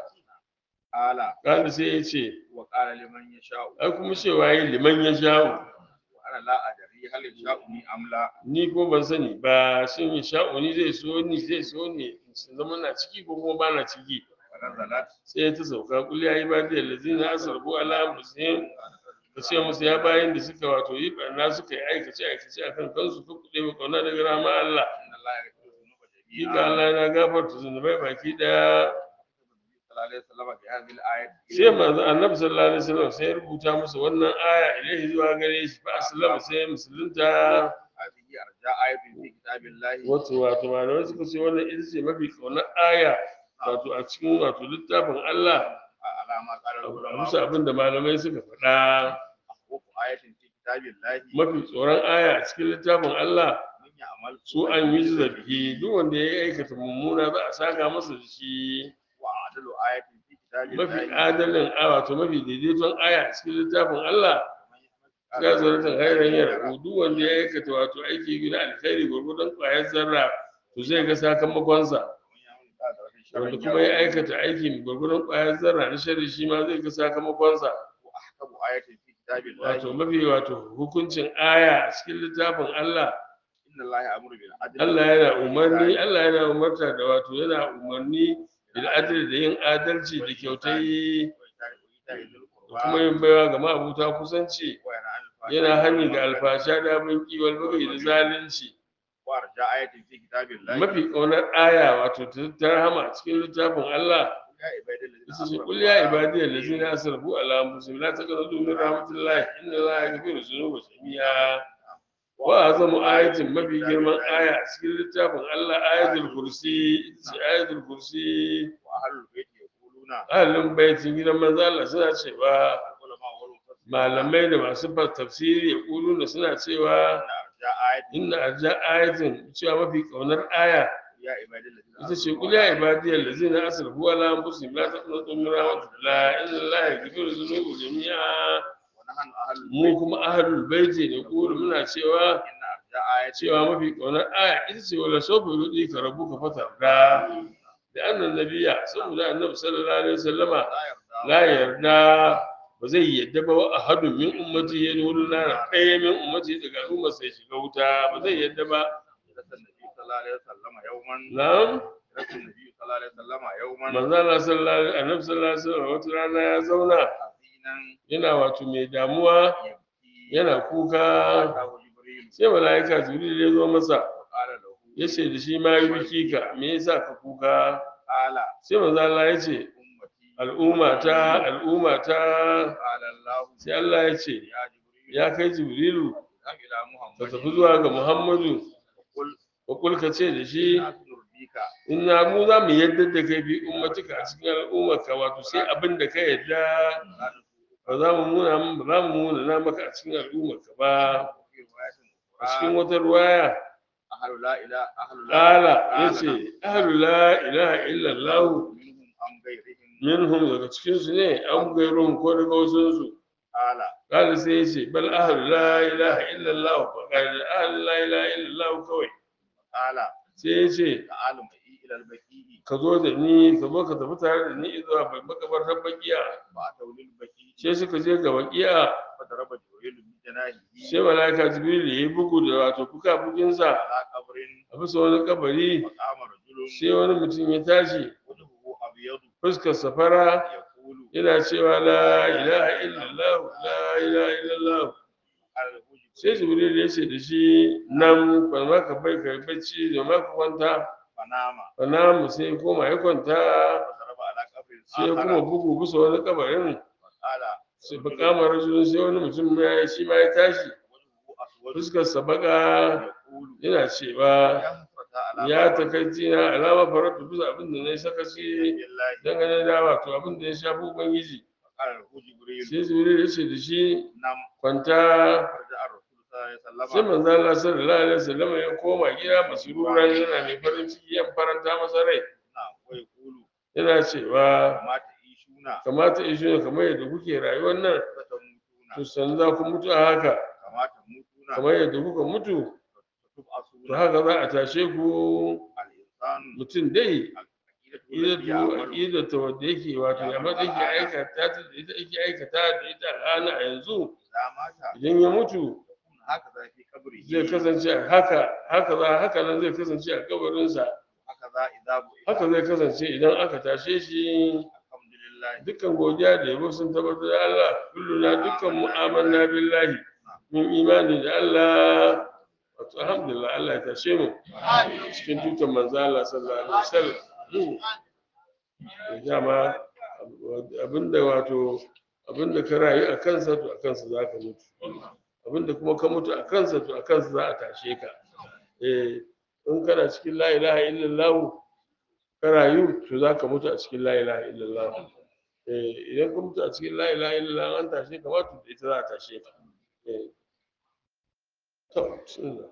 قال kada sai ya ce وقال لمن يشاء ai kuma cewa yi liman yasha'u وأنا لا أدري هل يشاءني أم لا ni ko ban sani ba shin yasha'u ni zai so ni zai so ni in zama na ciki ko kuma ba na ciki ونزلت sai ta sauka kul ya ibadiyal ladzina asrafu ala anfusihim ka ce musu ya bayan da suka wato yi barna suka yi aikace aikace akan kansu ko kuɗe ba kauna daga rama Allah إن الله يغفر الذنوب Hakika جميعا Allah na gafarta zunubai baki daya صلى الله عليه وسلم بهذه الآية sai manzo annabi sallallahu alaihi wasallam sai ya rubuta musu wannan aya ilaihi zuwa gare shi fa aslama sai ya musulunta هذه أرجاء آية في كتاب الله wato wato malamai suka ce wannan ita ce mafi kaunar aya wato a cikin wato littafin Allah على ما قال a العلماء bisa abin da malamai suka faɗa أخوف آية في كتاب الله mafi tsoron aya a cikin littafin Allah من يعمل su an yi zabihi duk wanda ya aikata mummuna za a saka masa da shi وأعدل آية في كتاب mafi الله adalin a wato mafi daidaiton aya a cikin littafin Allah ya zaratan hairan yara duk wanda ya aikata wato aiki gina alkhairi gwargwadon ƙwayar zarra to zai ga sakamakonsa wanda kuma ya aikata aiki mai gwargwadon ƙwayar zarra na shari shi ma zai ga sakamakonsa وأحكم آية في كتاب wato الله mafi wato hukuncin aya a cikin littafin Allah إن الله يأمر بالعدل Allah yana umarni Allah yana umarta da wato yana umarni bil adli da yin adalci da kyautai وإيتاء ذي da القربى kuma yin baiwa ga ma'abuta kusanci وينهى عن الفحشاء yana hani ga alfasha da abin kiwon bagai da zalunci وأرجاء آية في كتاب الله mafi ƙaunar aya wato ta ta rahama a cikin littafin Allah يا عبادي الذين isa ce أسرفوا kul ya على ibadiy allazina asrafu ala anfusihim la taqnatu min rahmatillah inna allaha yaghfiru dhunuba jami'a wa azamu ayatin mafi girman aya a cikin littafin Allah ayatul kursi ita ce ayatul kursi وأهل البيت يقولون ahlul baitin gidan manzo Allah suna cewa العلماء والمفسرون malamai da masu fas- tafsiri ya kuluna suna cewa أن أرجاء آية inna arja ayatin cewa mafi kaunar aya يا عبادي الذين ita ce kul ya ibadiyal ladzina asrafu ala anfusihim la taqnatu min rahmatillah inna allaha yaghfiru dhunuba jami'a ونحن أهل mu البيت kuma ahlul baiti ne kulu muna cewa إن أرجاء آية cewa mafi kaunar aya ita ce wala sofa yudi ka rabu ka fata da da annan nabiya saboda annabi sallallahu alaihi wasallama لا يرضى la yarda ba zai yadda ba wa ahadun min ummati ya nuna na ɗaya min ummati daga al'umma sai shiga wuta ba zai yadda ba جلس النبي صلى الله عليه وسلم يوما na'am جلس النبي صلى الله عليه وسلم يوما manzo Allah sallallahu alaihi annabi sallallahu alaihi wasallam wata rana ya zauna حزينا yana wato mai damuwa يبكي yana kuka أتاه جبريل sai mala'ika jibril ya zo masa وقال له ya ce da shi ma yi biki ka me yasa ka kuka قال sai manzo Allah ya ce أمتي al'umma ta al'umma ta قال الله sai Allah ya ce يا جبريل ya kai jibrilu اذهب إلى ka محمد tafi zuwa ga muhammadu وقل ka kulka ce da shi لا ترضيك inna mu za mu yadda da kai fi ummatika a cikin al'ummarka wato sai abin da ka yadda ba za mu muna ba za mu muna na maka a cikin al'ummarka ba وفي رواية a cikin أخرى wata ruwaya أهل لا إله أهل لا ƙala قال ya ce ahlu la ilaha illallah منهم أم غيرهم minhum daga cikinsu ne an gairuhum ko daga wasunsu قال ƙala sai ya ce bal ahlu la ilaha illallah ba ƙala ahlu la ilaha illallah kawai قال sai ya ce تعال معي إلى البكيء ka zo da ni ka zo ka tafi tare da ni zuwa makabartar bakiya فأتوا للبكيء sai suka je ga bakiya فضرب جبريل بجناحه sai malaika jibril ya yi bugu da wato fuka-fukinsa على قبر a bisa wani kabari فقام رجل sai wani mutum ya tashi وجهه أبيض fuskar safara يقول yana cewa la ilaha illallah la ilaha illallah قال له sai جبريل jibril ya ce da shi nan ba ma ka bai ka yi bacci da ma ka kwanta فنام ba na mu sai ya koma ya kwanta فضرب على قبر sai ya kuma آخر bugu bisa wani kabarin قال sai ba kama rajulun sai wani mutum ya shi ma ya tashi وجهه أسود fuskar sa baka يقول yana cewa يا حسرة على ya ما takaici na alama farautu bisa abin da na yi sakaci بالله dangane da wato abin da ya shafi ubangiji قال له جبريل sai jibril ya ce da shi نم kwanta فرجع الرسول صلى الله عليه sai وسلم manzo Allah sallallahu alaihi wasallam ya koma gida masururan yana mai farin ciki ya faranta masa rai نعم ويقول yana cewa وما تعيشون kamata in shi kamar yadda kuke rayuwar nan فتموتون to san za ku mutu a haka كما تموتون kamar yadda kuka mutu to تبعثون haka za a tashe ku الإنسان mutum dai عقيدته التي idatu يعمل idatu wanda yake wato ya ma yake aikata ta da ita yake aikata da ita al'ana a yanzu إذا مات idan ya mutu يكون هكذا في قبره zai kasance a haka haka za haka nan zai kasance a kabarinsa هكذا إذا بعث haka zai kasance idan aka tashe shi الحمد لله dukkan godiya da yabo sun tabbatar da Allah kulluna dukkan mu'amanna billahi mun imani da Allah wato alhamdulillah Allah ya tashe mu cikin tutan manzo Allah sallallahu alaihi wasallam dama abinda wato abinda ka rayu a kansa to a kansa za ka mutu abinda kuma ka mutu a kansa to a kansa za a tashe ka eh in kana cikin la ilaha illallah ka rayu to za ka mutu a cikin la ilaha illallah eh idan ka mutu a cikin la ilaha illallah an tashe ka ma to da ita za a tashe ka eh to bismillah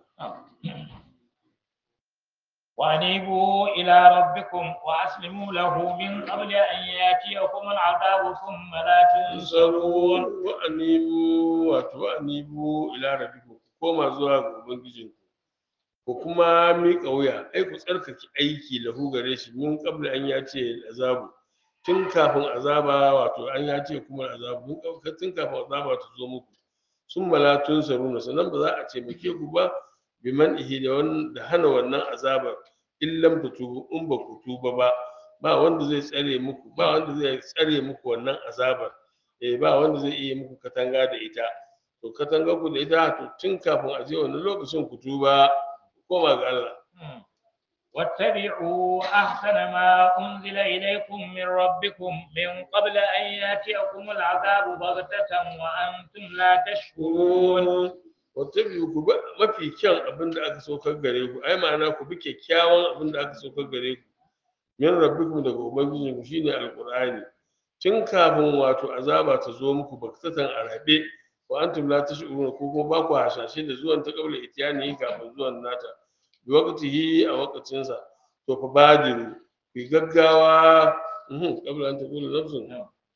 وأنيبوا إلى ربكم وأسلموا له من قبل أن يأتيكم العذاب ثم لا تنصرون tsaro wa anibu wato wa anibu ila rabbikum ku koma zuwa ga ubangijin ku kuma miƙa wuya ai ku tsarkake aiki lahu gare shi min qabla an yace azabu tun kafin azaba wato an yace kuma azabu mun kauka tun kafin azaba ta zo muku sun mala tun saruna sannan ba za a taimake ku ba biman ihi da wannan da hana wannan azabar in lam tutubu in ba ku tuba ba ba wanda zai tsare muku ba wanda zai tsare muku wannan azabar eh ba wanda zai iya muku katanga da ita to katanga ku da ita to tun kafin a je wannan lokacin ku tuba ku koma ga Allah واتبعوا أحسن ما أنزل إليكم من ربكم من قبل أن يأتيكم العذاب بغتة وأنتم لا تشكرون wata biyu ku bi mafi kyan abin da aka saukar gare ku ai ma'ana ku bi kyakkyawan abin da aka saukar gare ku min rabbikum daga ubangijinku shine alqur'ani tun kafin wato azaba ta zo muku baktatan a rabe wa antum la tash'uruna ko kuma ba ku hashashe da zuwan ta qabla itiyani kafin zuwan nata bi waqtihi a waqtin sa to fa badiru bi gaggawa mhm qabla an taqula nafsun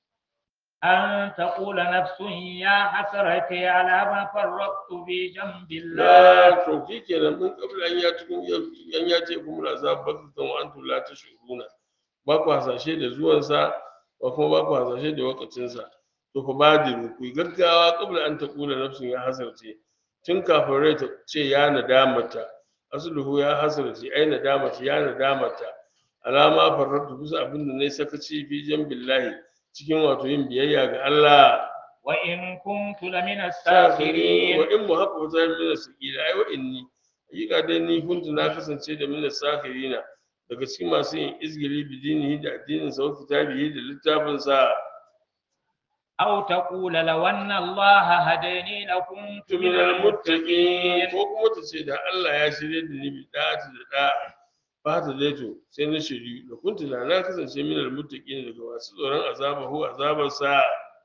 أن تقول نفس يا حسرتي على ما فرطت في جنب الله la to kenan mun qabla an ya tukun an ya ce kuma azab baktatan wa antum la tash'uruna ba ku hasashe da zuwan sa ba kuma ba ku hasashe da waqtin sa to fa badiru ku yi gaggawa qabla an taqula nafsun ya hasarce tun kafin rai ta ce ya nadamata asluhu ya hasarce ai nadamata ya nadamata alama farratu bisa abin da nayi sakaci fi billahi cikin wato yin biyayya ga Allah وإن كنت لمن wa الساخرين in mu haka wata mina sakila ai wa inni hakika dai ni kuntu na kasance da mina sakirina daga cikin masu yin izgili bidinihi da addinin sa wa kitabihi da littafin sa أو تقول لو أن الله هداني لكنت kuntu من minal muttaqin المتقين ko kuma ta ce da Allah ya shirye da ni bi da'ati da da'a ba ta dai to sai na shiryu da kuntu da na kasance minal muttaqin daga masu tsoron azaba ko azabar sa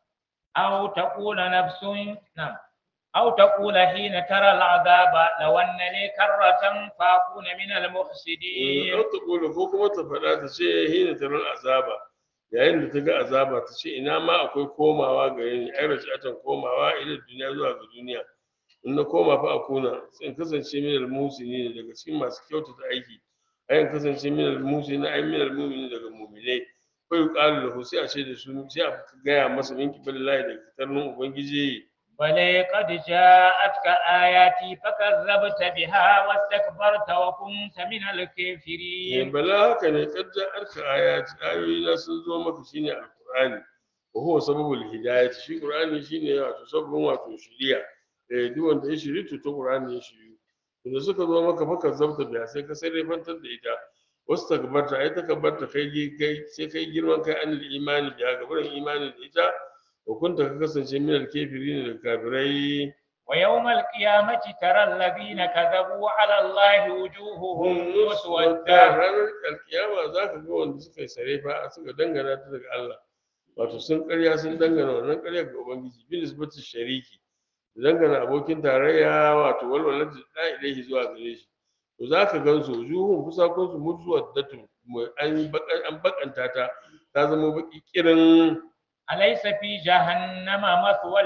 أو تقول نفس نعم أو تقول حين ترى العذاب لو أن لي كرة فأكون من المحسنين Ɗan ta ƙula ko kuma ta faɗa ta ce hina tarar azaba yayin da ta ga azaba ta ce ina ma akwai komawa gare ni ai rajatan komawa ila duniya zuwa ga duniya in na koma fa a kuna sai in kasance min al-musini daga cikin masu kyautata aiki ai in kasance min al-musini ai min al-mu'mini daga mu'minai ko yuqalu lahu sai a ce da su sai a gaya masa min kibalillahi daga fitarnin ubangiji بل قد جاءتك آياتي فكذبت بها واستكبرت وكنت من Eh, الكافرين bala haka ne kadda arka ayati ayoyi na sun zo maka shine alqur'ani wa huwa sababul hidayati shi qur'ani shine wato sabbin wato shiriya eh duk wanda ya shiri to to qur'ani ya shiri to da suka zo maka faka zabta da sai ka sai fantar da ita wasu takbarta ai takabbarta kai gi- kai sai kai girman kai anil imani biya gaban imani da ita wa kunta ka kasance min al-kafirin da kafirai ويوم القيامة ترى الذين كذبوا على الله وجوههم da مسودة ranar alkiyama za ka ga wanda suka yi sarefa suka dangana ta daga Allah wato sun karya sun dangana wannan karya ga ubangiji bil isbatu shariki da dangana abokin tarayya wato walwalar da da ilaihi zuwa gare shi to za ka gan su juhun fusakon su mutuwar datu an yi bakan an bakanta ta ta zama baki kirin أليس في جهنم مثوى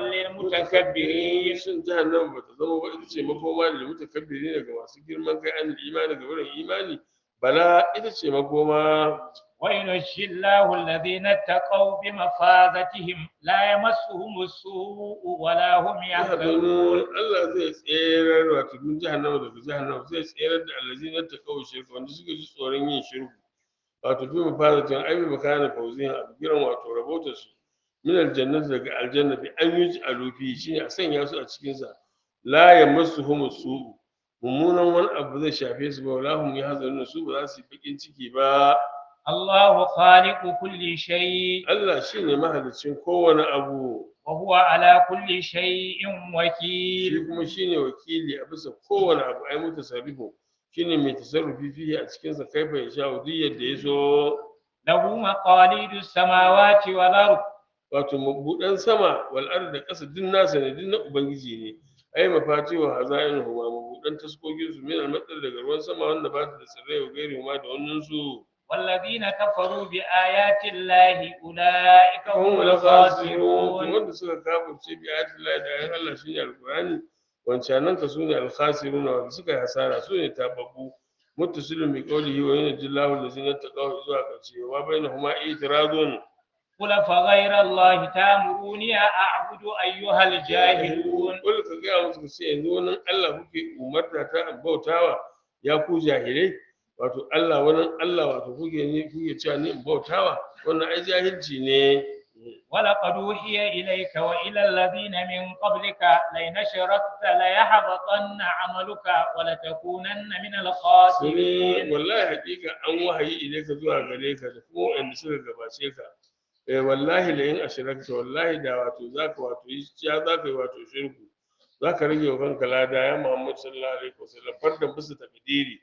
للمتكبرين shin jahannama ba ta zama ba ita ce makoma da mutakabbiri daga masu girman kai an imani ga wurin imani bala ita ce makoma وينجي الله الذين اتقوا بمفازتهم لا يمسهم السوء ولا هم يحزنون yahzanun Allah zai tserar wato min jahannama daga jahannama zai tserar da allazina taqaw shirka wanda suka ji tsoron yin shirku wato bi mafazatan ai bi makana fawzin a giran wato rabotar su min aljannati daga aljanna bi an yi alufi shine a sanya su a cikin sa la yamassuhum su'u mummunan wani abu zai shafe su ba wala hum yahzanun su ba za su yi bakin ciki ba الله خالق كل شيء Allah shine mahaliccin kowane abu وهو على كل شيء shi وكيل kuma shine wakili a bisa kowane abu ai mutasarrifu shine mai tasarrufi fihi a cikin sa kaifa ya sha duk yadda ya so له مقاليد السماوات والأرض wato mabudan sama wal ard da ƙasa duk nasa ne duk na ubangiji ne ai mafati wa hazain huma mabudan taskokin su min al daga ruwan sama wanda ba ta da tsirrai wa gairi huma da wannan su والذين كفروا بآيات الله أولئك هم hum al khasirun الخاسرون wanda suka kafirce bi ayatin Allah da ayan Allah shine alqur'ani wancanan ka sune al khasirun wanda suka yi hasara sune tababbu muttasilun bi qawlihi wa yanjillahu allazina taqaw zuwa karshe wa bainahuma itirazun قل فغير الله تامروني أعبد أيها الجاهلون Kul ka gaya musu ku ce yanzu wani Allah kuke umarta ta in bautawa ya ku jahilai wato Allah wani Allah wato kuke ne kuke cewa ni in bautawa wannan ai jahilci ne ولقد أوحي إليك وإلى الذين من قبلك لئن أشركت ليحبطن عملك ولتكونن من Sune الخاسرين wallahi hakika an wahayi ile ka zuwa gare ka da kuma wanda suka gabace ka eh wallahi la in ashrakta wallahi da wato zaka wato yi ya zaka yi wato shirku zaka rage wa kanka lada ya Muhammad sallallahu alaihi wasallam fardan bisa takdiri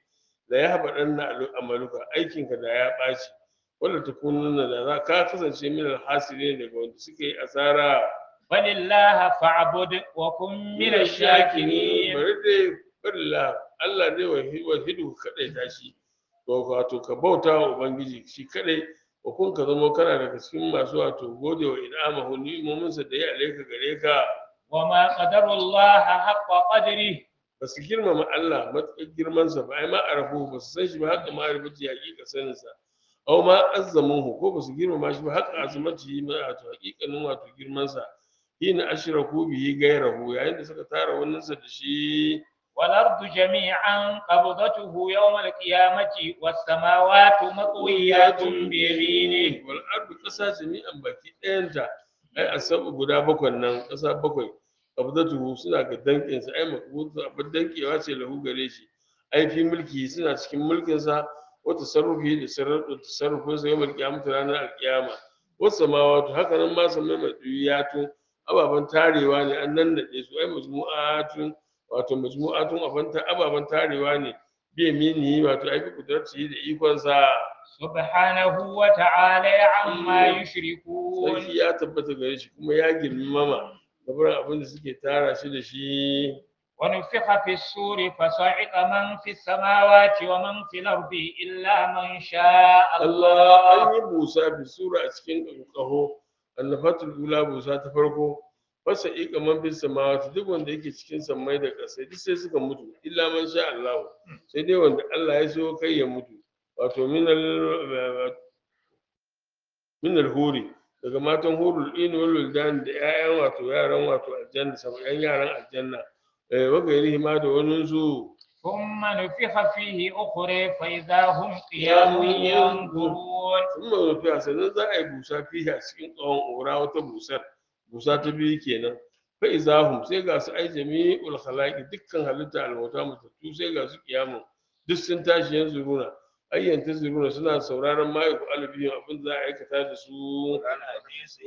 la yahbadanna amaluka aikinka da ya ɓaci wala takununna da za ka kasance min alhasirin daga wanda suke yi asara فلله فاعبد وكن من الشاكرين bari dai barilla Allah dai wahidu kadai tashi wato ka bauta wa ubangiji shi kadai wa kun ka zama kana daga cikin masu wato gode wa in'amahu ni'imominsa da ya alaika gare ka وما قدر الله حق قدره ba su girmama Allah matuƙar girmansa ba ai ma arafu ba su san shi ba haka ma arifati hakika saninsa aw ma azzamuhu ko ba su girmama shi ba haka azumati ma wato hakikanin wato girmansa hina ashraku bihi gairahu yayin da suka tara wannan sa da shi والأرض جميعا قبضته يوم القيامة والسماوات مطويات بيمينه wal ardu ƙasa jami'an baki ɗayanta ai asabu guda bakwai nan ƙasa bakwai qabdatuhu suna ga danƙin sa ai makbutu abin danƙewa ce lahu gare shi ai fi mulki suna cikin mulkin sa wa tasarrufi da sarrafa tasarrufin sa yawmal qiyamati ranar alqiyama wasu samawatu haka nan ma samai maduyatu ababen tarewa ne an nan nade su ai majmu'atun wato majmu'atun abanta ababen tarewa ne bi mini wato ai bi kudratihi da ikon sa سبحانه وتعالى عما يشركون sarki ya tabbata gare shi kuma ya girmama gabar abin da suke tara shi da shi ونفخ في السور فصعق من في السماوات ومن في الأرض إلا من شاء Allah الله an yi busa bi sura a cikin ƙaho annafatul ula busa ta farko fasa ika man bis samawati duk wanda yake cikin sammai da ƙasa duk sai suka mutu illa man sha Allah sai dai wanda Allah ya so kai ya mutu wato min al min al huri daga matan hurul in wal wildan da ƴaƴan wato yaran wato aljanna sabayan yaran aljanna eh wa gairihi ma da wani su ثم نفخ فيه أخرى فإذا هم قيام ينظرون sun ma mafiya sannan za a yi busa fiye a cikin tsawon ora wata busar busa ta biyu kenan fa izahum sai ga su ai jami'ul khalaqi dukkan halitta alwata mutattu sai ga su kiyamun duk sun tashi yanzu runa ayyanta zuruna suna sauraron ma yaku albiyin abin za a aikata da su كان حديث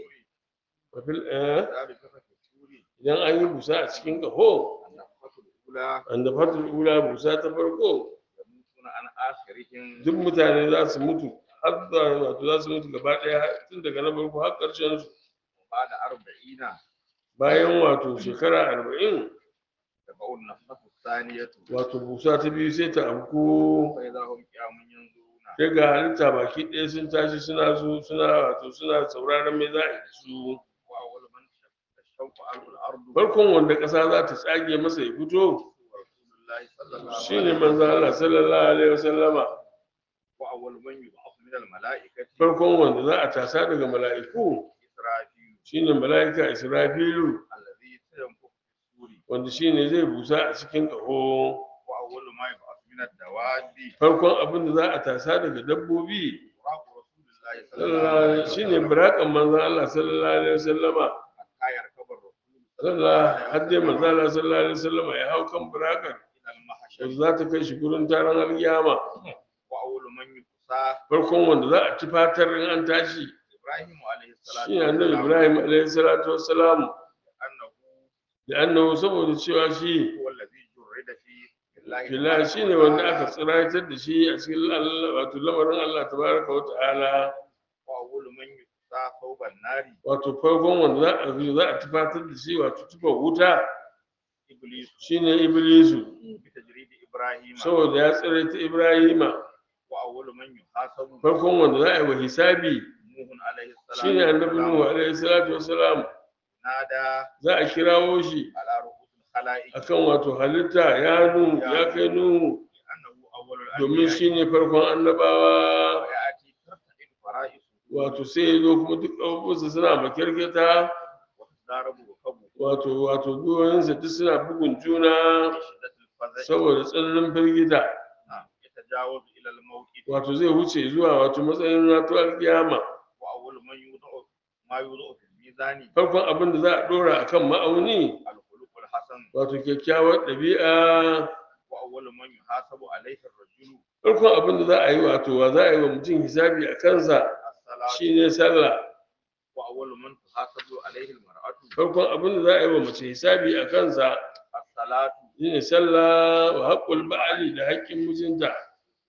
wafil eh ذلك في السور idan an yi busa a cikin kaho النفخة الأولى an da fatul ula busa ta farko يموتون عن آخرهم duk mutane za su mutu har da wato za su mutu gaba ɗaya tun daga na farko har ƙarshen su بعد أربعين bayan wato shekara arba'in تبع النفخة الثانية wato busa ta biyu sai ta amko فإذا هم قيام ينظرون sai ga halitta baki ɗaya sun tashi suna zo suna wato suna sauraron me za a yi da su وأول من تشوق عنه الأرض farkon wanda ƙasa za ta tsage masa ya fito رسول الله صلى الله عليه shine manzo Allah sallallahu alaihi wasallama وأول من يبعث من الملائكة farkon wanda za a tasa daga mala'iku إسرافيل shine mala'ika Israfilu الذي سينفخ في السور wanda shine zai busa a cikin ƙaho وأول ما يبعث من الدواب farkon abin da za a tasa daga dabbobi براق رسول الله صلى الله sallallahu عليه alaihi shine وسلم burakan manzo Allah sallallahu alaihi wasallama حتى يركب الرسول sallallahu har dai manzo Allah sallallahu alaihi wasallama ya hau kan burakan إلى المحشر wanda za ta kai shi gurin taron alkiyama وأول من يقصى farkon wanda za a tufatar in an tashi إبراهيم عليه الصلاة shi annabi Ibrahim alaihi salatu wassalam أنه da annabi saboda cewa shi هو الذي جرد فيه بالله fillahi shine wanda aka tsiraitar da shi a cikin Allah wato lamarin Allah tabaraka wa ta'ala وأول من يقصى ثوب النار wato farkon wanda za a zo za a tufatar da shi wato tufar wuta إبليس shine iblisu بتجريد إبراهيم saboda ya tsiraita Ibrahima وأول من يحاسب farkon wanda za a yi wa hisabi نوح عليه السلام shine annabi Nuhu alaihi salatu wassalam نادى za a kirawo shi على رؤوس الخلائق akan wato halitta ya nu ya kai nuhu أنه أول domin الأنبياء shine farkon annabawa ويأتي ترتعد فرائسه wato sai ya zo kuma duk abubuwansa suna makirkita وتضارب ركبه wato wato duwayensa duk suna bugun juna بشدة الفزع saboda tsananin firgita نعم يتجاوز إلى الموت wato zai wuce zuwa wato matsayin wato alkiyama وأول من يوضع ما يوضع في الميزان farkon abin da za a dora akan ma'auni الخلق الحسن wato kyakkyawar ɗabi'a وأول من يحاسب عليه الرجل farkon abin da za a yi wato wa za a yi wa mutum hisabi a kansa الصلاة shine sallah وأول من تحاسب عليه المرأة farkon abin da za a yi wa mace hisabi a kansa الصلاة shine sallah wa haƙƙul ba'ali da haƙƙin mijinta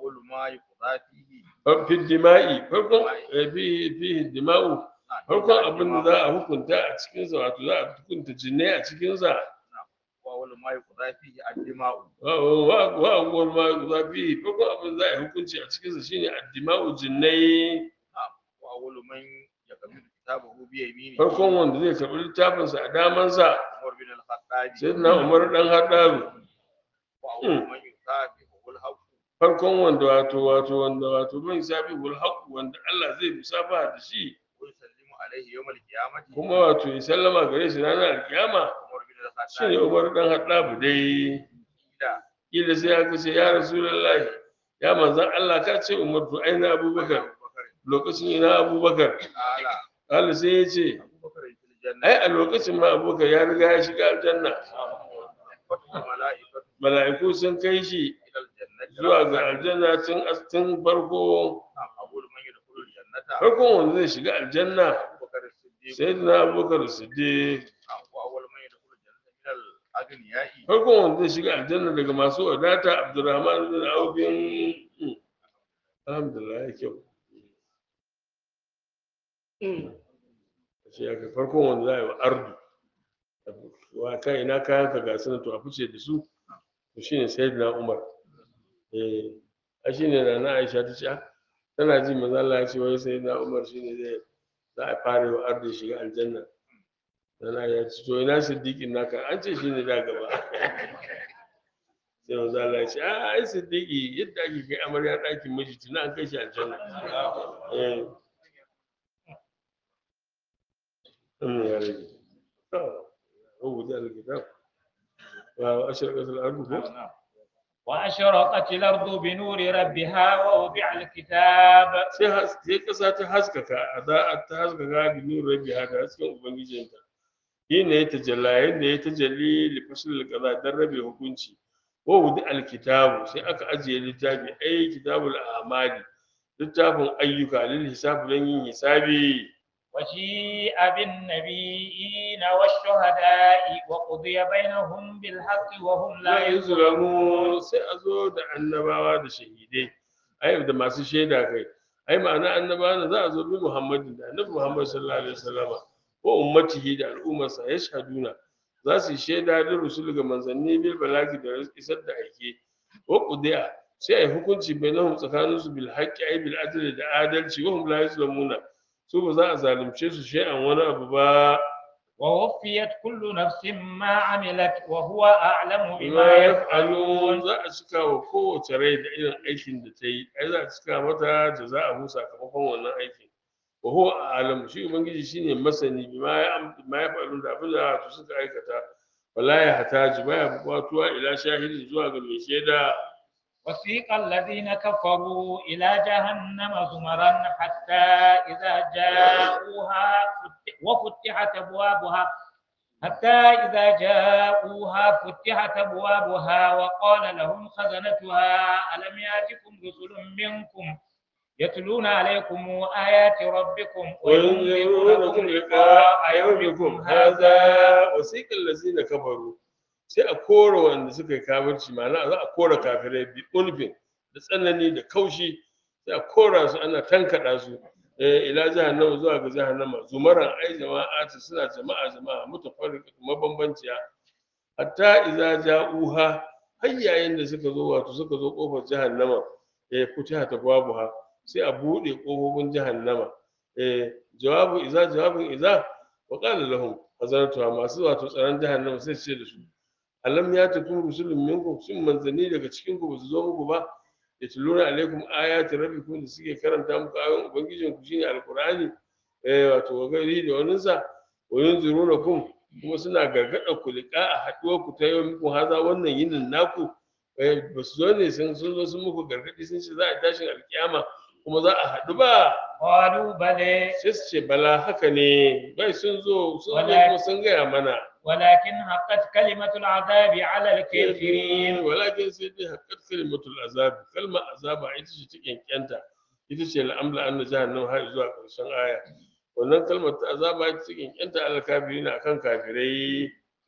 وأول ما يقضى فيه fi dima'i farkon eh, fi fi dima'u نعم، farkon يقضى abin da الدماء. za a hukunta a cikin sa wato za a hukunta jinne a cikin sa وأول ما يقضى فيه الدماء wa wa wa awwal ma za fi farkon abin da za a yi hukunci a cikin sa shine addima'u jinnai وأول من يقبل كتابه بيمينه farkon wanda zai karɓi littafin sa a daman sa عمر بن الخطاب sayyidina Umar dan Haddaru وأول من يكافئه الحق farkon wanda wato wato wanda wato man sabi wal haqq wanda Allah zai musafa da shi ويسلم عليه يوم القيامة kuma wato ya sallama gare shi ranar alkiyama عمر بن shine الخطاب Umar dan Haddaru dai قيل kila sai aka ce ya rasulullahi ya manzan Allah ka ce Umar to aina Abubakar أبو بكر lokacin ina Abubakar قال Allah sai ya ce أبو بكر في الجنة ai a lokacin ma Abubakar ya riga ya shiga aljanna فتح الملائكة mala'iku sun kai shi إلى الجنة zuwa ga aljanna tun tun farko نعم، أول من يدخل الجنة farkon wanda zai shiga aljanna أبو بكر الصديق sayyidina Abubakar Siddiq نعم، وأول من يدخل الجنة من الأغنياء farkon wanda zai shiga aljanna daga masu wadata Abdurrahman bin Auf bin alhamdulillah ya kyau shi ya kai farkon wanda za a yi wa ardu wa kai ina kayan ka ga sunan to a fice da su to shine sayyidina Umar eh a shine da na Aisha ta ce ah, tana ji manzo Allah ya ce wai sayyidina Umar shine zai za a fara yi wa ardu ya shiga aljanna Nana ya ce to ina siddiqin naka an ce shine da gaba sai manzo Allah ya ce a ai siddiqi yadda ake kai amarya ɗakin miji tuna an kai shi aljanna eh أم يا رجل هو ذا الكتاب وأشرقت الأرض فوق وأشرقت الأرض بنور ربها ووضع الكتاب sai has- sai ƙasa ta haskaka a za a ta haskaka da nuna rabi haka hasken ubangijinta shi ne ya tajalla yadda ya tajalli lifasul kaza don rabe hukunci wa wudi alkitabu sai aka ajiye littafi ai kitabul amali littafin ayyuka lil hisabi don yin hisabi وجيء بالنبيين والشهداء وقضي بينهم بالحق وهم لا la yuzlamu sai a zo da annabawa da shahidai ai da masu shaida kai ai ma'ana annabawa ne za a zo bi muhammadin da annabi muhammad sallallahu alaihi wasallama ko ummatihi da al'ummarsa ya shaduna za su yi shaida da rusul ga manzanni bil balagi da isar da aike wa qudiya sai ai hukunci bainahum tsakaninsu bil haqqi ai bil adli da adalci wa hum la yuzlamuna su ba za a zalunce su shay'an wani abu ba ووفيت كل نفس ما عملت وهو أعلم bima بما yaf'alun يفعلون za a cika wa kowace rai da irin aikin da ta yi ai za a cika mata jaza'ahu sakamakon wannan aikin wa huwa a'lam shi ubangiji shine masani bima ya bima yaf'alun da abin da su suka aikata wala ya hataji baya buƙatuwa ila shahidi zuwa ga mai shaida وسيق الذين كفروا إلى جهنم زمرا حتى إذا جاءوها فت- وفتحت أبوابها حتى إذا جاءوها فتحت أبوابها وقال لهم خزنتها ألم يأتكم رسل منكم يتلون عليكم آيات ربكم وينذرونكم لقاء يومكم هذا وسيق الذين كفروا sai a kora wanda suka yi kafirci ma'ana za a kora kafirai bi ulfin da tsanani da kaushi sai a kora su ana tankaɗa su eh, ila jahannama zuwa ga jahannama zumaran ai jama'atu suna jama'a jama'a mutafarriqa mabambanciya hatta idza ja'uha har yayin da suka zo wato suka zo kofar jahannama eh futiha ta babuha sai a bude kofofin jahannama eh jawabu idza jawabin idza wa qala lahum hazaratuha masu wato tsaron jahannama sai su ce da su alam ya takum rusulun minkum shin manzanni daga cikin ku basu zo muku ba yatluna alaikum ayati rabbikum da suke karanta muku ayoyin ubangijin ku shine alqur'ani eh wato wa gari da wani sa wa yunzirunakum kuma suna gargada ku liqa a haduwar ku ta yau muku haza wannan yinin naku eh basu zo ne sun sun zo sun muku gargadi sun ce za a tashin alkiyama kuma za a haɗu ba قالوا بلى sai su ce bala haka ne bai sun zo sun zo Wala- kuma sun gaya mana ولكن حقت كلمة العذاب على الكافرين walakin sai dai haƙƙar kalimatul azab kalma azaba ita ce take kyanta ita ce la'amla anna jahannam har zuwa ƙarshen aya wannan kalmar ta azaba ita take kyanta al kafirin akan kafirai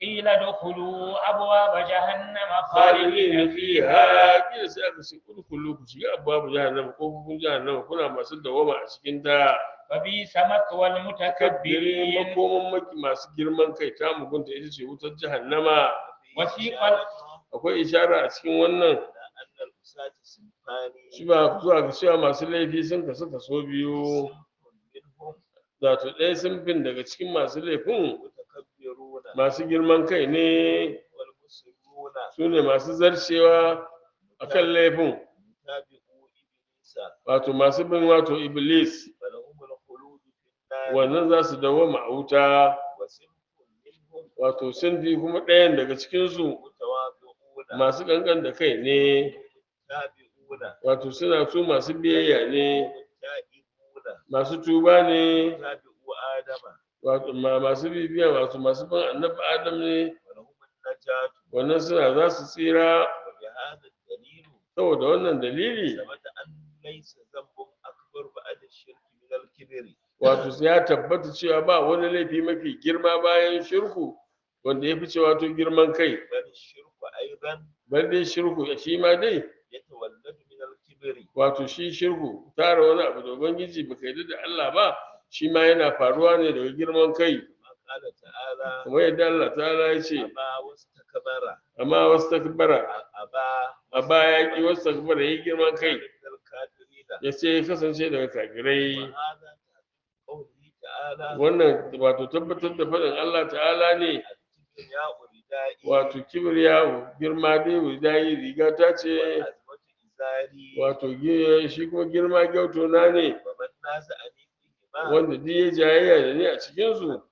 قيل ادخلوا أبواب جهنم khalidin خالدين fiha فيها kila sai aka ce kullu ku shiga abwabu jahannama ko kofofin jahannama kuna masu dawama a cikin ta فبئس مثوى kabbiri المتكبرين makoman maki masu girman kai ta mugunta ita ce wutar jahannama وسيق akwai ishara a cikin wannan أن الأساة صنفان shi ba zuwa ga cewa masu laifi sun kasu kaso biyu منهم wato ɗaya sun fin daga cikin masu laifin متكبرون masu girman kai ne والمسرون su ne masu zarcewa a kan laifin متابعو إبليس wato masu bin wato iblis فلهم الخلود في النار wannan za su dawwama a wuta وصنف منهم wato sun fi kuma ɗayan daga cikinsu متواضعون masu ƙanƙan da kai ne متابعون wato suna su masu biyayya ne تائبون masu tuba ne متابعو آدم wato ma- masu bibiya wato masu bin annabi adam ne ولهم النجاة wannan suna za su tsira وبهذا الدليل saboda wannan dalili ثبت أن ليس ذنب أكبر بعد الشرك من الكبر wato ya tabbata cewa ba wani laifi mafi girma bayan shirku wanda ya fi cewa to girman kai بل الشرك أيضا bar dai shirku shi ma dai يتولد من الكبر wato shi shirku tara wani abu da ubangiji baka yarda da Allah ba shi ma yana faruwa ne daga girman kai كما قال تعالى kamar yadda Allah ta'ala ya ce أبى واستكبر amma wasu takbara أبى a baya ki wasu takbara yi girman kai كان من الكافرين ya ce ya kasance daga kafirai وهذا تحقيق قوله تعالى wannan wato tabbatar da faɗin Allah ta'ala ne الكبرياء ردائي wato kibriya girma dai wudai riga ta ce والعزمة إزاري wato gi- shi kuma girma gyauto na ne ومن نازعني فيهما wanda duk ya jayayya da ni a cikinsu النار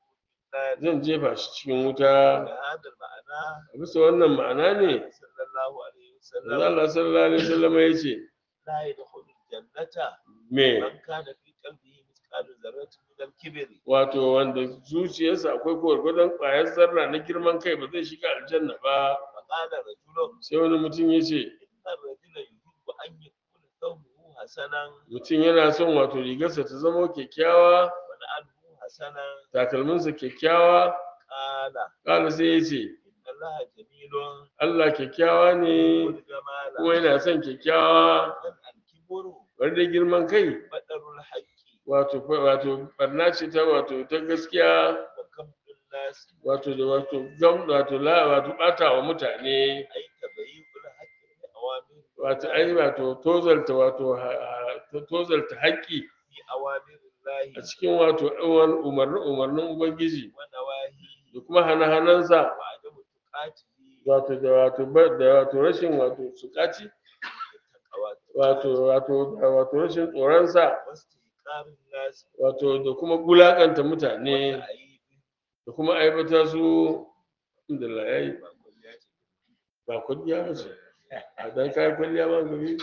zan jefa shi cikin wuta بهذا المعنى a bisa wannan ma'ana ne صلى الله عليه manzo وسلم Allah sallallahu alaihi wasallam ya ce لا يدخل الجنة me من كان في قلبه مثقال ذرة من الكبر wato wanda zuciyarsa akwai gwargwadon ƙwayar zarra na girman kai ba zai shiga aljanna ba فقال رجل sai wani mutum ya ce إن الرجل يحب أن يكون ثوبه حسنا mutum yana son wato rigarsa ta zama kyakkyawa ونعله حسنا takalminsa kyakkyawa قال ƙala sai ya ce إن الله جميل Allah kyakkyawa ne والجمال kuma yana son kyakkyawa من الكبر bari da girman kai بدر الحق wato wato barna ce ta wato ta gaskiya وكم الناس wato da wato gam wato la wato bata wa mutane أي تبييع الحق بأوامر wato ai wato tozalta wato ha- ha- tozalta haƙƙi في أوامر الله a cikin wato ɗauwan umarnin umarnin ubangiji ونواهيه da kuma hana-hanansa وعدم تقاته wato da wato ba- da wato rashin wato sukaci التقوى wato wato da wato rashin tsoronsa واستحقار الناس wato da kuma gulakanta mutane وتعيب da kuma aibata su alhamdulillah yayi وكليات ba kwalliya ba ce a dan kayan kwalliya ba gari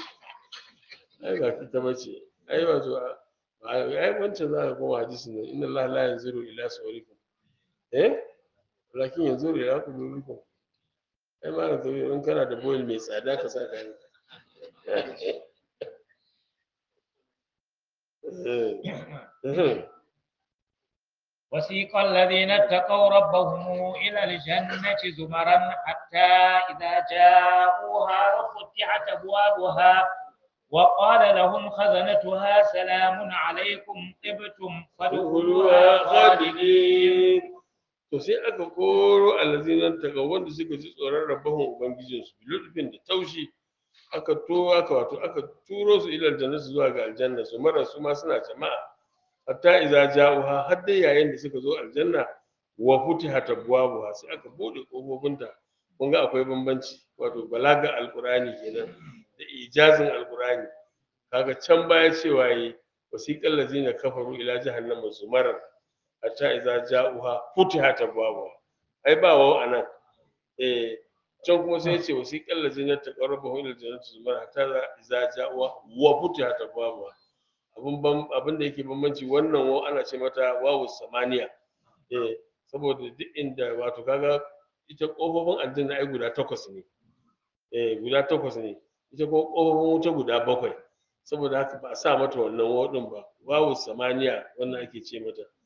ai ba ita ba ce ai wato a- ai wancan za ka koma hadisin nan inna Allah la yanzuru ila sawrikum eh lakin yanzuru ila qulubikum ai ma da in kana da boil mai tsada ka sa kayan وسيق الذين اتقوا ربهم إلى الجنة زمرا حتى إذا جاءوها وفتحت أبوابها وقال لهم خزنتها سلام عليكم طبتم فادخلوها Kuluwa خالدين khalidin to sai aka koro allazinan taga wanda suka ji tsoron rabahun ubangijinsu lutfin da taushi aka to aka wato aka turo su ila aljanna su zuwa ga aljanna su mara su ma suna jama'a hatta idza ja'uha har dai yayin da suka zo aljanna wa futihat abwabuha sai aka bude kofofinta kun ga akwai bambanci wato balaga alqurani kenan da ijazin alqurani kaga can baya cewa yi wasiqal ladzina kafaru ila jahannama zumaran hatta idza ja'uha futihat abwabuha ai ba wawo anan eh can kuma sai ya ce wasiqal ladzina taqarrabu ila jannati zumaran hatta idza ja'uha wa futihat abwabuha abin ban abin da yake bambanci wannan wa ana ce mata wawu samaniya eh saboda duk inda wato kaga ita kofofin aljanna ai guda takwas ne eh guda takwas ne ita ko kofofin wuta guda bakwai saboda haka ba a sa mata wannan wawu din ba wawu samaniya wannan ake ce mata